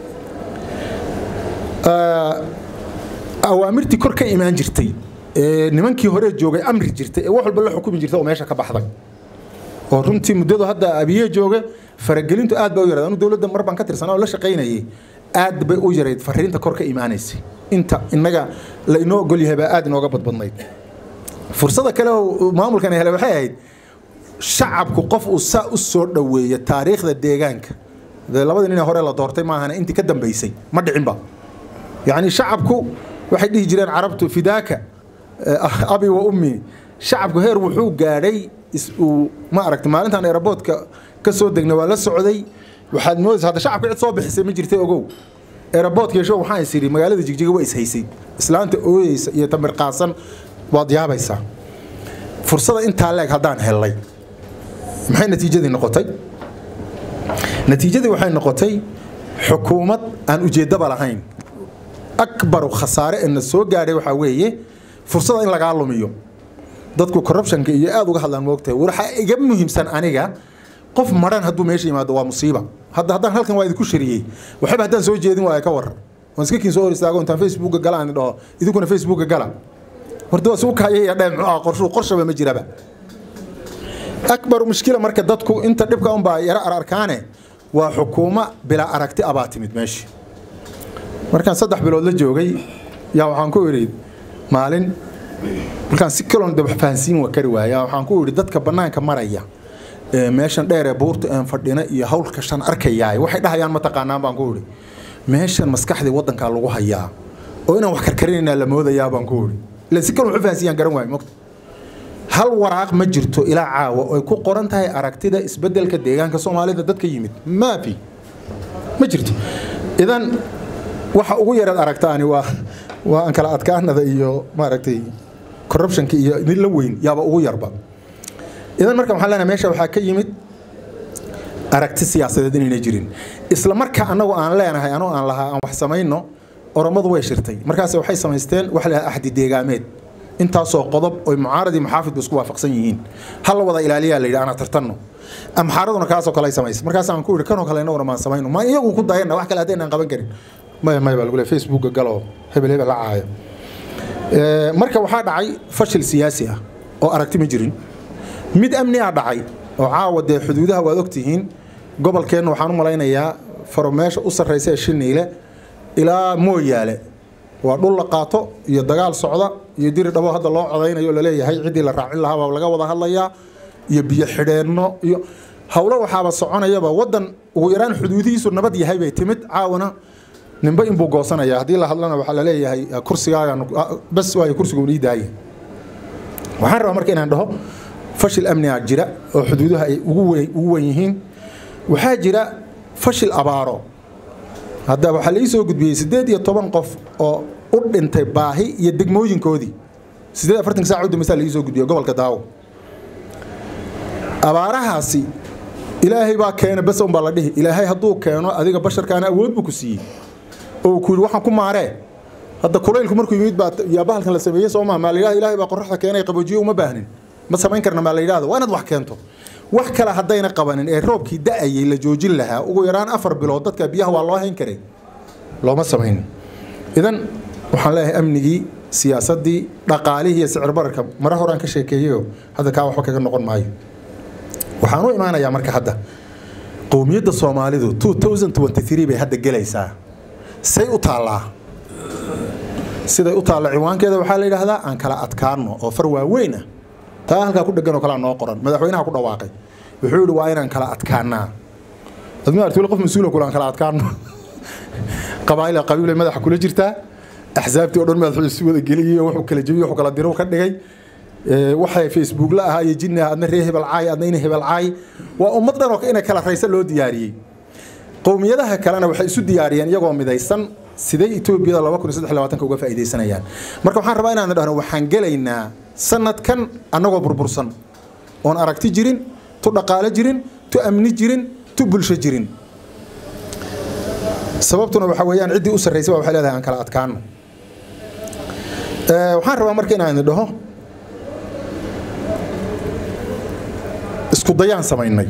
Ah, awaamirtii kor ka imaan jirtay ee nimankii hore joogay amri jirtay ee wax walba la xukumi jirtay oo meesha ka baxday oo runtii muddadu hadda abiye jooga faragelintu aad bay u yarayd anu dowladda mar baan ka tirsanaa oo la shaqaynayay aad bay u yarayd fariinta kor ka imaanaysay inta innaga la inoo ogol yahay baa aad inooga badbadnayd fursada kale oo maamulkan hele waxay ahayd shacabku qof uu saa u soo dhoweeya taariikhda deegaanka dee labadii nin ee hore la doortay maahana intii ka dambaysay ma dhicinba yacni shacabku waxay dhihi jireen carabtu fidaaka eh, abi wa ummi shacabku heer wuxuu gaadhay is uu ma aragta maalintan aeroboodka ka soo degnay waa la socday waxaad moodaysa hadda shacabka cid soo bixisay ma jirtay ogow aeroboodka yeesho waxaan is idhi magaalada jigjiga waa ishaysay islaanta ooyeysa iyo tamir qaasan waad yaabaysaa fursada intaa leeg haddaan hellay maxay natiijadii noqotay natiijadii waxay noqotay xukuumad aan ujeeddaba lahayn akbaru khasaare ee na soo gaadhay waxaa weeye fursada in lagaa lumiyo dadku corruptionka iyo aada uga hadlaan moogtahay waxaa iga muhiimsan aniga qof maran hadduu meesha yimaado waa musiiba hadda haddaan halkan waa idinku shariyey waxba haddaan soo jeedin waa ka warar waan iska kiin soo hor istaago intaan facebooka gala aan dhaho idinkuna facebooka gala horta waa suu kaayaya dhee muxuu ah qorshu qorshaba ma jiraba akbar mushkila marka dadku inta dhibka unbaa yara ararkaane waa xukuuma bilaa aragti abaa timid meesha markaan saddex bilood la joogay yaa waxaan ku idhi maalin markaan si kaloon daba fahansiin wa kari waaya waxaan ku idhi dadka bannaanka maraya ee meeshan dheer ee buurta aan fadhina iyo hawlka shan arkayaay waxay dhahayaan ma taqaanaan baan ku idhi meeshan maskaxdii waddankaa lagu hayaa oo inaan wax karkarinaynaa la moodayaa baan ku idhi ila si kaloon waxu fahansiiyaan garan waayo mogta hal waraaq ma jirto ilaa caawa oo ay ku qoran tahay aragtida isbeddelka deegaanka soomaalida dadka yimid maafi ma jirto idan waxa ugu yareed aragtaani waa waa aan kala adkaanada iyo maaragtay corruptionka iyo mid la weyn yaaba ugu yarba idan marka waxaan leenahay meesha waxaa ka yimid aragti siyaasadeed inayna jirin isla marka annagu aan leenahay anoo aan lahaa aan wax samayno oromadu way shirtay markaas waxay samaysteen wax la axdi deegaameed intaasoo qodob oy mucaarad iyo muxaafidba isku waafaqsan yihiin hal la wada ilaaliyaa la yidhi anaa tartanno amxaaraduna kaasoo kale ay samaysay markaas aan ku yidhi kanoo kale inaguna maan samayno ma iyagu ku dayana wax kale haddaynaan qaban karin maya maya baa lagu leey facebooka galoo hebel hebel la caayo marka waxaa dhacay fashil siyaasi ah oo aragti ma jirin mid amni ah dhacay oo caawa dee xuduudaha waad ogtihiin gobolkeenna waxaan u malaynayaa faro meesha u sarraysa ee shiniile ilaa mooyaale waa dhul la qaato iyo dagaal socda iyo diri dhabo hadda loo codaynayo oo laleeyahay ciddii la raacin lahaabaa laga wada hadlayaa iyo biyo xidheenno iyo howlo waxaaba soconayaba waddan ugu yaraan xuduudihiisu nabad yahay bay timid caawana ninba inbuu goosanaya haddii la hadlana waxaa laleeyahay kursigaaga bas waayo kursigu ii daaya waxaan rabaa marka inaan dhaho fashil amniga jira oo xuduudaha ay ugu weyn yihiin waxaa jira fashil abaaro hadda waxaa la ii soo gudbiyey siddeed iyo toban qof oo u dhintay baahi iyo degmooyinkoodii siddeed afartan saac u dambaysaa la ii soo gudbiyey gobolka daawo abaarahaasi ilaahay baa keena bas un baa la dhihi ilaahay hadduu keeno adiga basharkaana awood buu ku siiyey oo ku yidhi waxaan ku maaree hadda kulaylku markuu yimid baa yaa bahalkan la sameeyey soo maa maa la yidhahda ilaahay baa qorraxda keenay qaboojiye uma baahnin ma samayn karna maa la yidhahda waa inaad wax keento wax kale haddayna qabanin ee roobkii da'ayay la joojin lahaa ugu yaraan afar bilood dadka biyaha waa loo hayn karay looma samayn idan waxaan leeyahay amnigii siyaasaddii dhaqaalihii iyo sicir bararka mare horaan ka sheekeeyeyo hadda kaa waxba kaga noqon maayo waxaan u imaanayaa marka hadda qowmiyadda soomaalidu 2023 bay hadda gelaysaa say u taallaa siday u taalla ciwaankeeda waxaa la yidhaahdaa aan kala adkaanno oo far waaweyn ah taa halkaa ku dhegan oo kalea noo qoran madaxweynaha ku dhawaaqay wuxuu yidhi waa inaan kala adkaanaa admi artule qof mas-uula kule aan kala adkaanno qabaa'il qabiilay madaxa kula jirtaa axsaabtii oo dhan madaxu isu wada geliyey wuxuu kala jebiyey wuxuu kala diro ka dhigay waxay facebook la ahaa iyo jinni adna ree hebel caay adna ina hebel caay waa ummad dhan oo inay kala raysa loo diyaariyey qowmiyadaha kalena waxay isu diyaariyeen iyagoo midaysan siday etoobiyada laba kun iyo saddex labaatanka uga faa'iidaysanayaan marka waxaan rabaa inaan dhahno waxaan gelaynaa sanadkan annagoo burbursan oon aragti jirin tu dhaqaale jirin tu amni jirin tu bulsho jirin sababtuna waxa weeyaan ciddii u sarraysay waxay leedahay aan kala adkaano waxaan rabaa marka inaan idin dhaho isku dayaan samaynay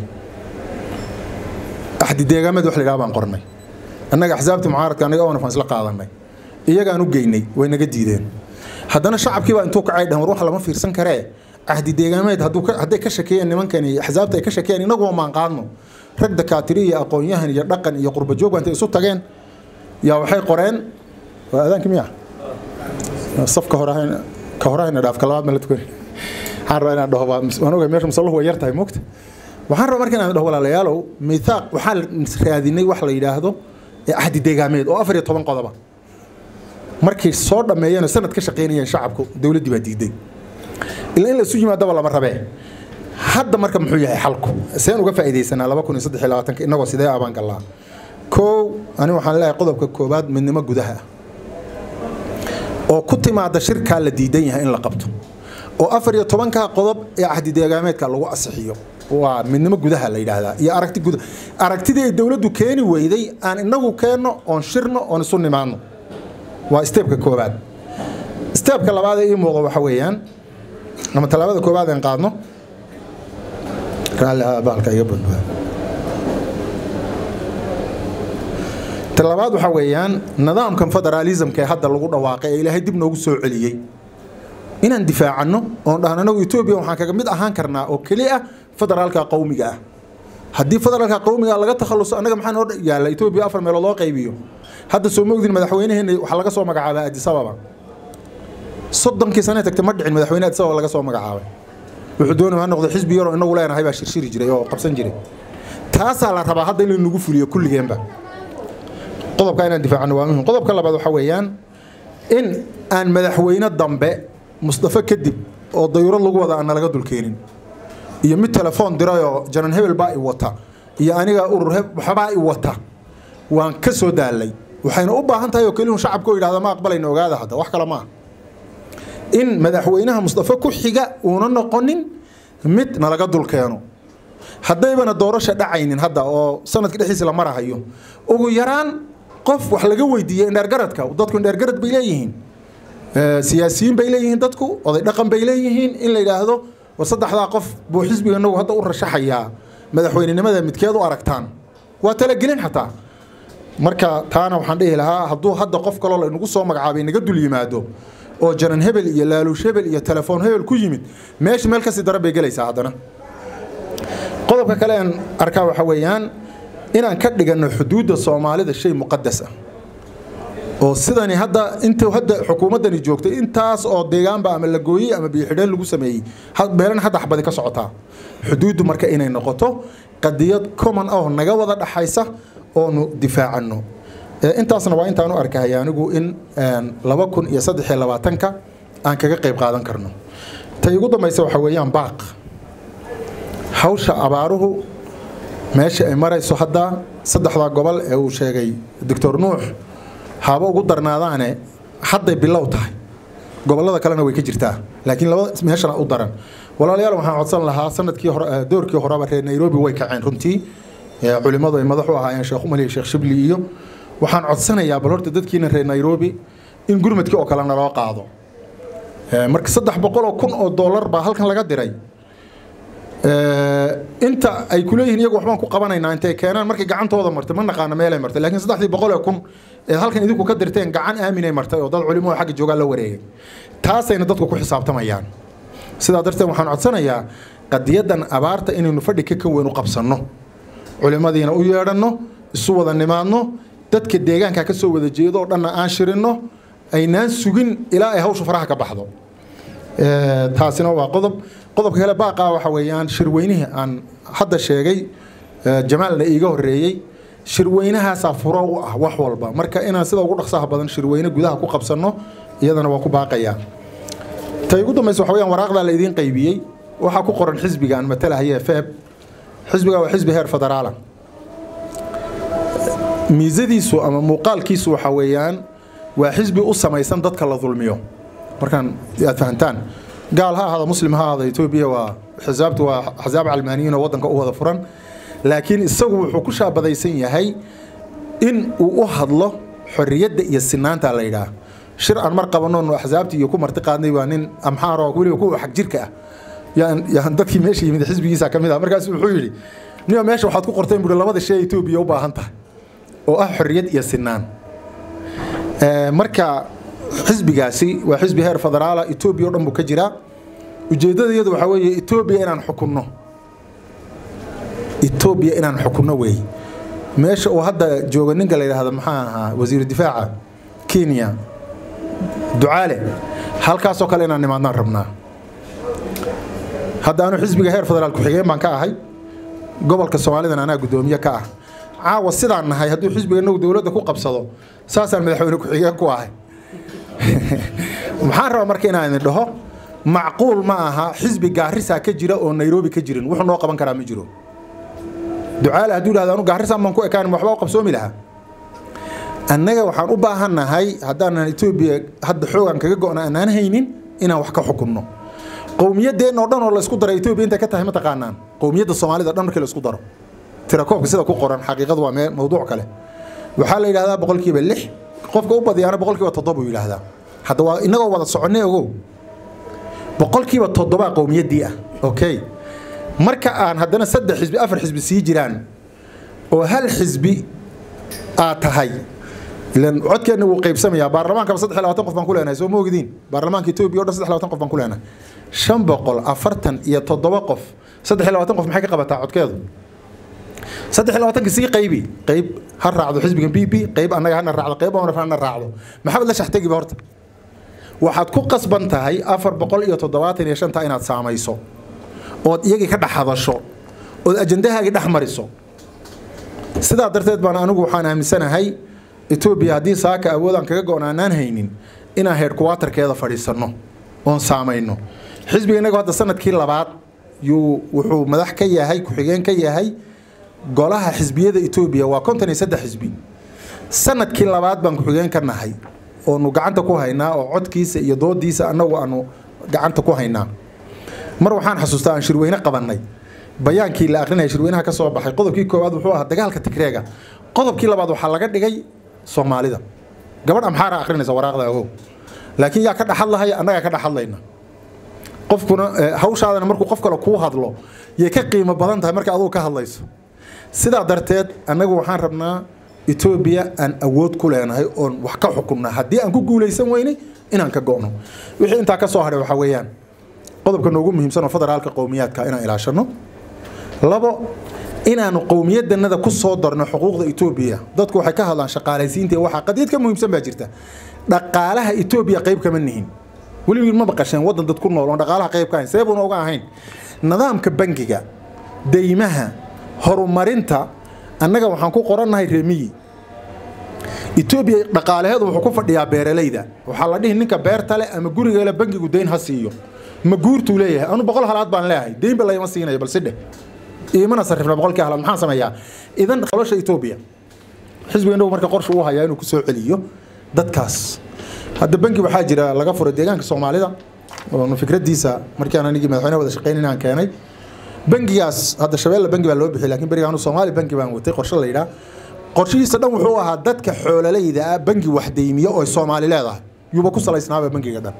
axdi deegaameed wax la yidhaha baan qornay annaga axsaabta mucaaradka annaga oona isla qaadanay iyagaan u geynay way naga diideen haddana shacabkii baa intuu kacay dhahan war wax lama fiirsan karee ahdi deegaameed hadday ka shakeeyeen nimankani axsaabta ay ka shakeeyeen inaguba maan qaadno rag dakaatiri iyo aqoon-yahan iyo dhaqan iyo qurbajoog baa intay isu tageen yaa waxay qoreen waa aadaanki miya safka hore ka horahayna dhaaf ka labaad ma la tukani waxaan rabaa inaan dhaho waan ogahay meesha musalluhu way yar tahay moogta waxaan rabaa marka inaan dhaho walaalayaalow mithaaq waxaan raadinay wax la yidhaahdo ahdi deegaameed oo afar iyo toban qodoba markay soo dhammeeyeen oo sanad ka shaqaynayeen shacabku dowladdii baa diiday ilaa in la isu yimaadaba lama rabee hadda marka muxuu yahay xalku seen uga faa'iidaysanaa laba kun iyo saddex iyo labaatanka innagoo sidee abaan gallaa kow ani waxaan leeyahay qodobka koowaad midnimo gudaha oo ku timaada shirkaa la diidan yahay in la qabto oo afar iyo tobankaa qodob ee ahdi deegaameedka lagu asixiyo waa midnimo gudaha la yidhaahdaa iyo aragti guda aragtidii ay dowladdu keeni weyday aan inagu keenno oon shirno oon isu nimaadno waa steebka koowaad steebka labaad ee ii muuqda waxa weeyaan ama tallaabada koowaad aan qaadno raalli ah baalka iga badbaado talabaad waxa weeyaan nidaamkan federaalismka ee hadda lagu dhawaaqay ee ilaahay dib noogu soo celiyey inaan difaacanno oon dhahno anagu etoobiya waxaan kaga mid ahaan karnaa oo keli ah federaalka qowmiga ah haddii federaalka qowmiga laga takhaluso annaga maxaa noo yaalla etoobiya afar meelood loo qaybiyo hadda soo mogdin madaxweynaheena waxaa laga soo magacaabaa addis ababa soddonkii sane tagtay ma dhicin madaxweyne addis ababa laga soo magacaabay wuxuu doonaya ha noqdo xisbi yaroo inagu leenahay baa shirshiri jiray oo qabsan jiray taasaa la rabaa hadda in nagu fuliyo kulligeenba qodobka inaan difaacno waa muhim qodobka labaad waxa weeyaan in aan madaxweyne dambe mustafa kadib oo dayuurad lagu wada aan nalaga dulkeenin iyo mid telefoon dirayoo janan hebel baa i wata iyo aniga urur waxbaa i wata waan ka soo daalay waxayna u baahan tahay oo keliyun shacabka oo yidhahda ma aqbalayna ogaada hadda wax kale maaha in madaxweynaha mustafa ku xiga uuna noqonin mid nalaga dulkeeno haddaybana doorasha dhacaynin hadda oo sanadka dhexdiisa la marahayo ugu yaraan qof wax laga weydiiyey indheergaradka dadku indheergarad bay leeyihiin siyaasiyiin bay leeyihiin dadku oday dhaqan bay leeyihiin in la yidhaahdo war saddexdaa qof buu xisbiga inagu hadda u rashaxayaa madaxweynenimada midkeed u aragtaan waa talagelin xataa marka taana waxaan dhihi lahaa hadduu hadda qof kaloo la inagu soo magacaabay naga dul yimaado oo janan hebel iyo laaluush hebel iyo telefoon hebel ku yimid meesha meel kasii daran bay gelaysaa haddana qodobka kale aan arkaa waxa weeyaan inaan ka dhiganno xuduudda soomaalida shay muqadas ah oo sidani hadda intuu hadda xukuumaddani joogtay intaas oo deegaanba ama la gooyey ama biyo-xidheen lagu sameeyey meelana hadda xabadi ka socotaa xuduuddu marka inay noqoto qadiyad common ah oo naga wada dhaxaysa oonu difaacanno intaasna waa intaan u arkahaya anigu in laba kun iyo saddex iyo labaatanka aan kaga qayb qaadan karno tay ugu dambaysa waxa weeyaan baaq hawsha abaaruhu meesha ay marayso hadda saddexdaa gobol ee uu sheegay doctor nuux haba ugu darnaadaane hadday bilow tahay gobollada kalena way ka jirtaa laakiin laba meeshana u daran walaalayaal waxaan codsan lahaa sanadkii hore doorkii horeba reer nairobi way kaceen runtii culimmadu ay madax u ahaayeen sheekh umar iyo sheekh shibli iyo waxaan codsanayaa bal horta dadkiina reer nairobi in gurmadkii oo kale naloo qaado marka saddex boqol oo kun oo dollar baa halkan laga diray inta ay kuleeyihiin iyagu waxbaan ku qabanaynaa intay keenaan markay gacantooda martay ma naqaana meelay martay laakiin saddexdii boqol ee kun ee halkan idinku ka dirteen gacan aaminay martay oo dad culimo oo xagga joogaa la wareegay taasayna dadku ku xisaabtamayaan sidaa darteed waxaan codsanayaa qadiyadan abaarta inaynu fadhi ka kan weyn u qabsanno culimadiina u yeedhanno isu wada nimaadno dadka deegaanka ka soo wada jeedo oo dhanna aan shirinno aynaan sugin ilaa ay hawshu faraha ka baxdo taasina waa qodob qodobka kale baaqa waxa weeyaan shirweynihii aan hadda sheegay jamaalna iiga horeeyey shirweynahaasaa furo u ah wax walba marka inaan sida ugu dhaqsaha badan shirweyne gudaha ku qabsanno iyadana waa ku baaqayaa tay ugu dambaysa waxa weyaan waraaqdaa la idiin qaybiyey waxaa ku qoran xisbiga aan matalahaya feeb xisbiga waa xisbi heer federaala miisadiisu ama muuqaalkiisu waxa weeyaan waa xisbi u samaysan dadka la dulmiyo markaan aad fahantaan gaal ha ahaada muslim ha ahaada etoobiya waa xisaabtu waa axsaab calmaaniyiin oo waddanka u wada furan laakiin isagu wuxuu ku shaabadaysan yahay in uu u hadlo xorriyadda iyo sinaanta la yidhaah shir aan mar qabanno axsaabtii iyo ku marti qaadnay waa nin amxaar oo weliba kuwa xag jirka ah yaan yaan dadkii meesha yimid xisbigiisa ka mid ah markaas wuxuu yidhi niyo meesha waxaad ku qorteen buuri labada shay etoobiya u baahan tahay oo ah xorriyad iyo sinaan marka xisbigaasi waa xisbi heer federaala etoobiya o dhan buu ka jiraa ujeeddada iyadu waxaa weeye etoobiya inaan xukunno etoobiya inaan xukunno weey meesha uu hadda jooga ninka la yidhaahdo maxaa ahaa wasiiru difaaca kenya ducaale halkaasoo kale inaan nimaadnaan rabnaa hadda anu xisbiga heer federaal ku-xigeen baan ka ahay gobolka soomaalidan anaa guddoomiye ka ah caawa sidaan nahay hadduu xisbiga inagu dowladda ku qabsado saasaan madaxweyne ku-xigeen ku ahay maxaan rabaa marka inaan idin dhaho macquul ma aha xisbi gaarisaa ka jira oo nairobi ka jirin wuxuu noo qaban karaa ma jiro ducaale hadduu dhahdo anu gaarisaa maan ku ekaan waxba u qabsoomi lahaa annaga waxaan u baahannahay haddaanan etoobiya hadda xoogan kaga go'na aanaan haynin inaan wax ka xukunno qowmiyadeenna oo dhan oo laysku daray etoobiya intay ka tahay ma taqaanaan qowmiyadda soomaalida dhan markii laysku daro tirakoobka sida ku qoran xaqiiqadu waa meel mawduuc kale waxaa la yidhahdaa boqolkiiba lix qofka u badiyaana boqolkiiba toddoba uu yidhaahdaa hadda waa innagoo wada soconay ogow boqolkiiba toddobaa qowmiyaddii ah okay marka aan haddana saddex xisbi afar xisbi sii jiraan oo hal xisbi aad tahay ilan codkeenna wuu qaybsamayaa baarlamaankaba saddex iyo labaatan qof baan ku leenahay soo ma ogdiin baarlamaanka etoobiya o dhan saddex iyo labaatan qof baan ku leenahay shan boqol afartan iyo toddoba qof saddex iyo labaatan qof maxay ka qabataa codkeedu saddex iyo labaatanka sii qaybi qayb ha raacdo xisbiga b b qayb annaga hana raacdo qayb onaf hana raacdo maxamed la shaxtegiba horta waxaad ku qasban tahay afar boqol iyo toddobaatan iyo shanta inaad saamayso ood iyagii ka dhex hadasho ood ajandahaagii dhex mariso sidaa darteed baan anigu waxaan aaminsanahay etoobiya haddii saaka awoodaan kaga go-naanaan haynin inaan heedhkuwaatarkeeda fadhiisanno oon saamayno xisbiga innagu hadda sanadkii labaad yuu wuxuu madax ka yahay ku-xigeen ka yahay golaha xisbiyada etoobiya waa konton iyo saddex xisbi sanadkii labaad baan ku-xigeen ka nahay oonu gacanta ku haynaa oo codkiisa iyo doodiisa annagu aanu gacanta ku haynaa mar waxaan xasuustaa aan shirweyne qabannay bayaankii la akrinaya shirweynaha ka soo baxay qodobkii koowaad wuxuu ahaa dagaalka tigreega qodobkii labaad waxaa laga dhigay soomaalida gabadh amxaara akrinaysa waraaqda agow laakiin yaa ka dhaxadlahaya annagaa ka dhaxadlayna qofkuna hawshaadana markuu qof kale kuu hadlo yay ka qiimo badan tahay marka adugu ka hadlayso sidaa darteed annagu waxaan rabnaa etoobiya aan awood ku leenahay oon wax ka xukunna haddii aan ku guulaysan weynay inaan ka go'no wixii intaa ka soo hadhay waxaa weeyaan qodobka noogu muhiimsan oo federaalka qowmiyaadka inaan ilaashano labo inaanu qowmiyadanada ku soo darno xuquuqda etoobiya dadku waxay ka hadlaan shaqaalaysiinta waxaa qadiyad ka muhiimsan baa jirta dhaqaalaha etoobiya qayb kama nihin weligiin ma maqasheen waddan dad ku nool oon dhaqaalaha qayb ka ahayn seebuuna uga ahayn nidaamka bangiga deymaha horumarinta annaga waxaan ku qorannahay reemiyi etoobiya dhaqaalaheedu wuxuu ku fadhiyaa beeralayda waxaa la dhihi ninka beerta leh ama gurigeele bangigu deyn ha siiyo ma guurtuu leeyahay anu boqol halaad baan leeyahay deynba layma siinayo balse dheh iimana sarrifna boqolkii halaad maxaan sameeyaa idan nolosha etoobiya xisbiga indhagu marka qorsha uu hayaa inuu ku soo celiyo dadkaas hadda bangi waxaa jira laga furay deegaanka soomaalida oonu fikradiisa markaan anigii madaxweyne wada shaqeyn inaan keenay bangigaas hadda shabeelle bangi baa loo bixiyay laakiin beriga anu soomaali bangi baan watay qorshe la yidhaa qorshihiisa dhan wuxuu ahaa dadka xoolalayda ah bangi wax deymiyo oo soomaali leedahay yuuba ku salaysnaaba bangiga dhan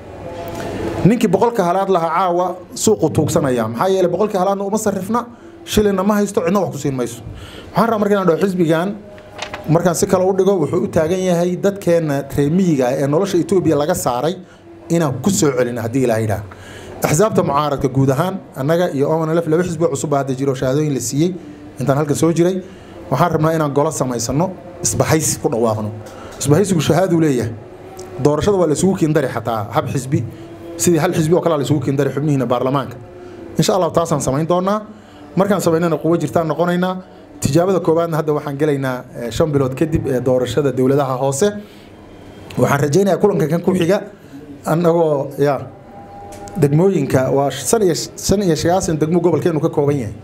ninkii boqolka halaad lahaa caawa suuqu tuugsanaya maxaa yeelay boqolkii halaadna uma sarrifna shilinna ma haysto cidna wax ku siin mayso waxaan rabaa marka inaan dhaho xisbigan markaan si kale u dhigo wuxuu u taagan yahay dadkeenna reemiyiga ee nolosha etoobiya laga saaray inaan ku soo celino haddii ilaaha yidhaah axsaabta mucaaradka guud ahaan annaga iyo omanlf laba xisbi cusub baa hadda jiro shahaadooyin la siiyey intaan halkan soo jiray waxaan rabnaa inaan golo samaysano isbahaysi ku dhawaaqno isbahaysigu shahaaduu leeyahay doorashada waa la isugu kiindari xataa hab xisbi sidii hal xisbi oo kale la isugu kiindari xubnihiina baarlamaanka insha allah taasaan samayn doonaa markaan samaynana quwo jirtaan noqonaynaa tijaabada koowaadna hadda waxaan gelaynaa shan bilood kadib ee doorashada dowladaha hoose waxaan rajaynayaa kulanka kan ku xiga annagoo ya degmooyinka waa san iyo shan iyo sagaashan degmo gobolkeenu ka kooban yahay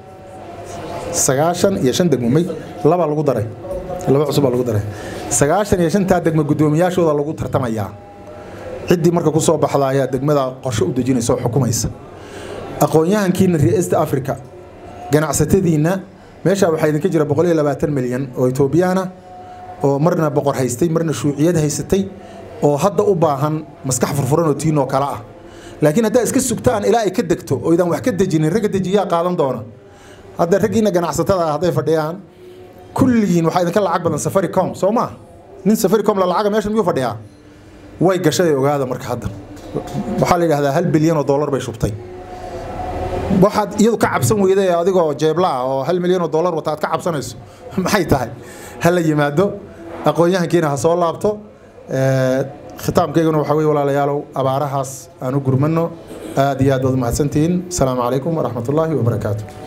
sagaashan iyo shan degmo may labaa lagu daray laba cusub baa lagu daray sagaashan iyo shantaa degmo guddoomiyaashooda lagu tartamayaa ciddii marka kusoo baxda ayaa degmada qorshe u dejinaysa oo xukumaysa aqoon-yahankiina reer east africa ganacsatadiinna meeshaa waxaa idinka jira boqol iyo labaatan milyan oo etoobiyaana oo marna boqor haystay marna shuuciyad haysatay oo hadda u baahan maskax furfuran oo tiinoo kale ah laakiin haddaa iska sugtaan ilaa ay ka degto oo idaan wax ka dejinin ragga dejiyaa qaadan doona hadda raggiina ganacsatada ah hadday fadhiyaan kulligiin waxaa idinka lacag badan safaricom soo maa nin safaricom la lacaga meeshan miyuu fadhiyaa way gashay ogaada marka hadda waxaa la yidhahdaa hal bilyan oo dollar bay shubtay waxaad iyadu ka cabsan weyday adigoo jeebla ah oo hal milyan oo dollar wata aad ka cabsanayso maxay tahay ha la yimaado aqoon-yahankiina ha soo laabto khitaamkayguna waxaa weye walaalayaalow abaarahaas aan u gurmano aad iyo aad baad umahadsantihiin asalaamu calaykum waraxmat ullaahi wabarakaatu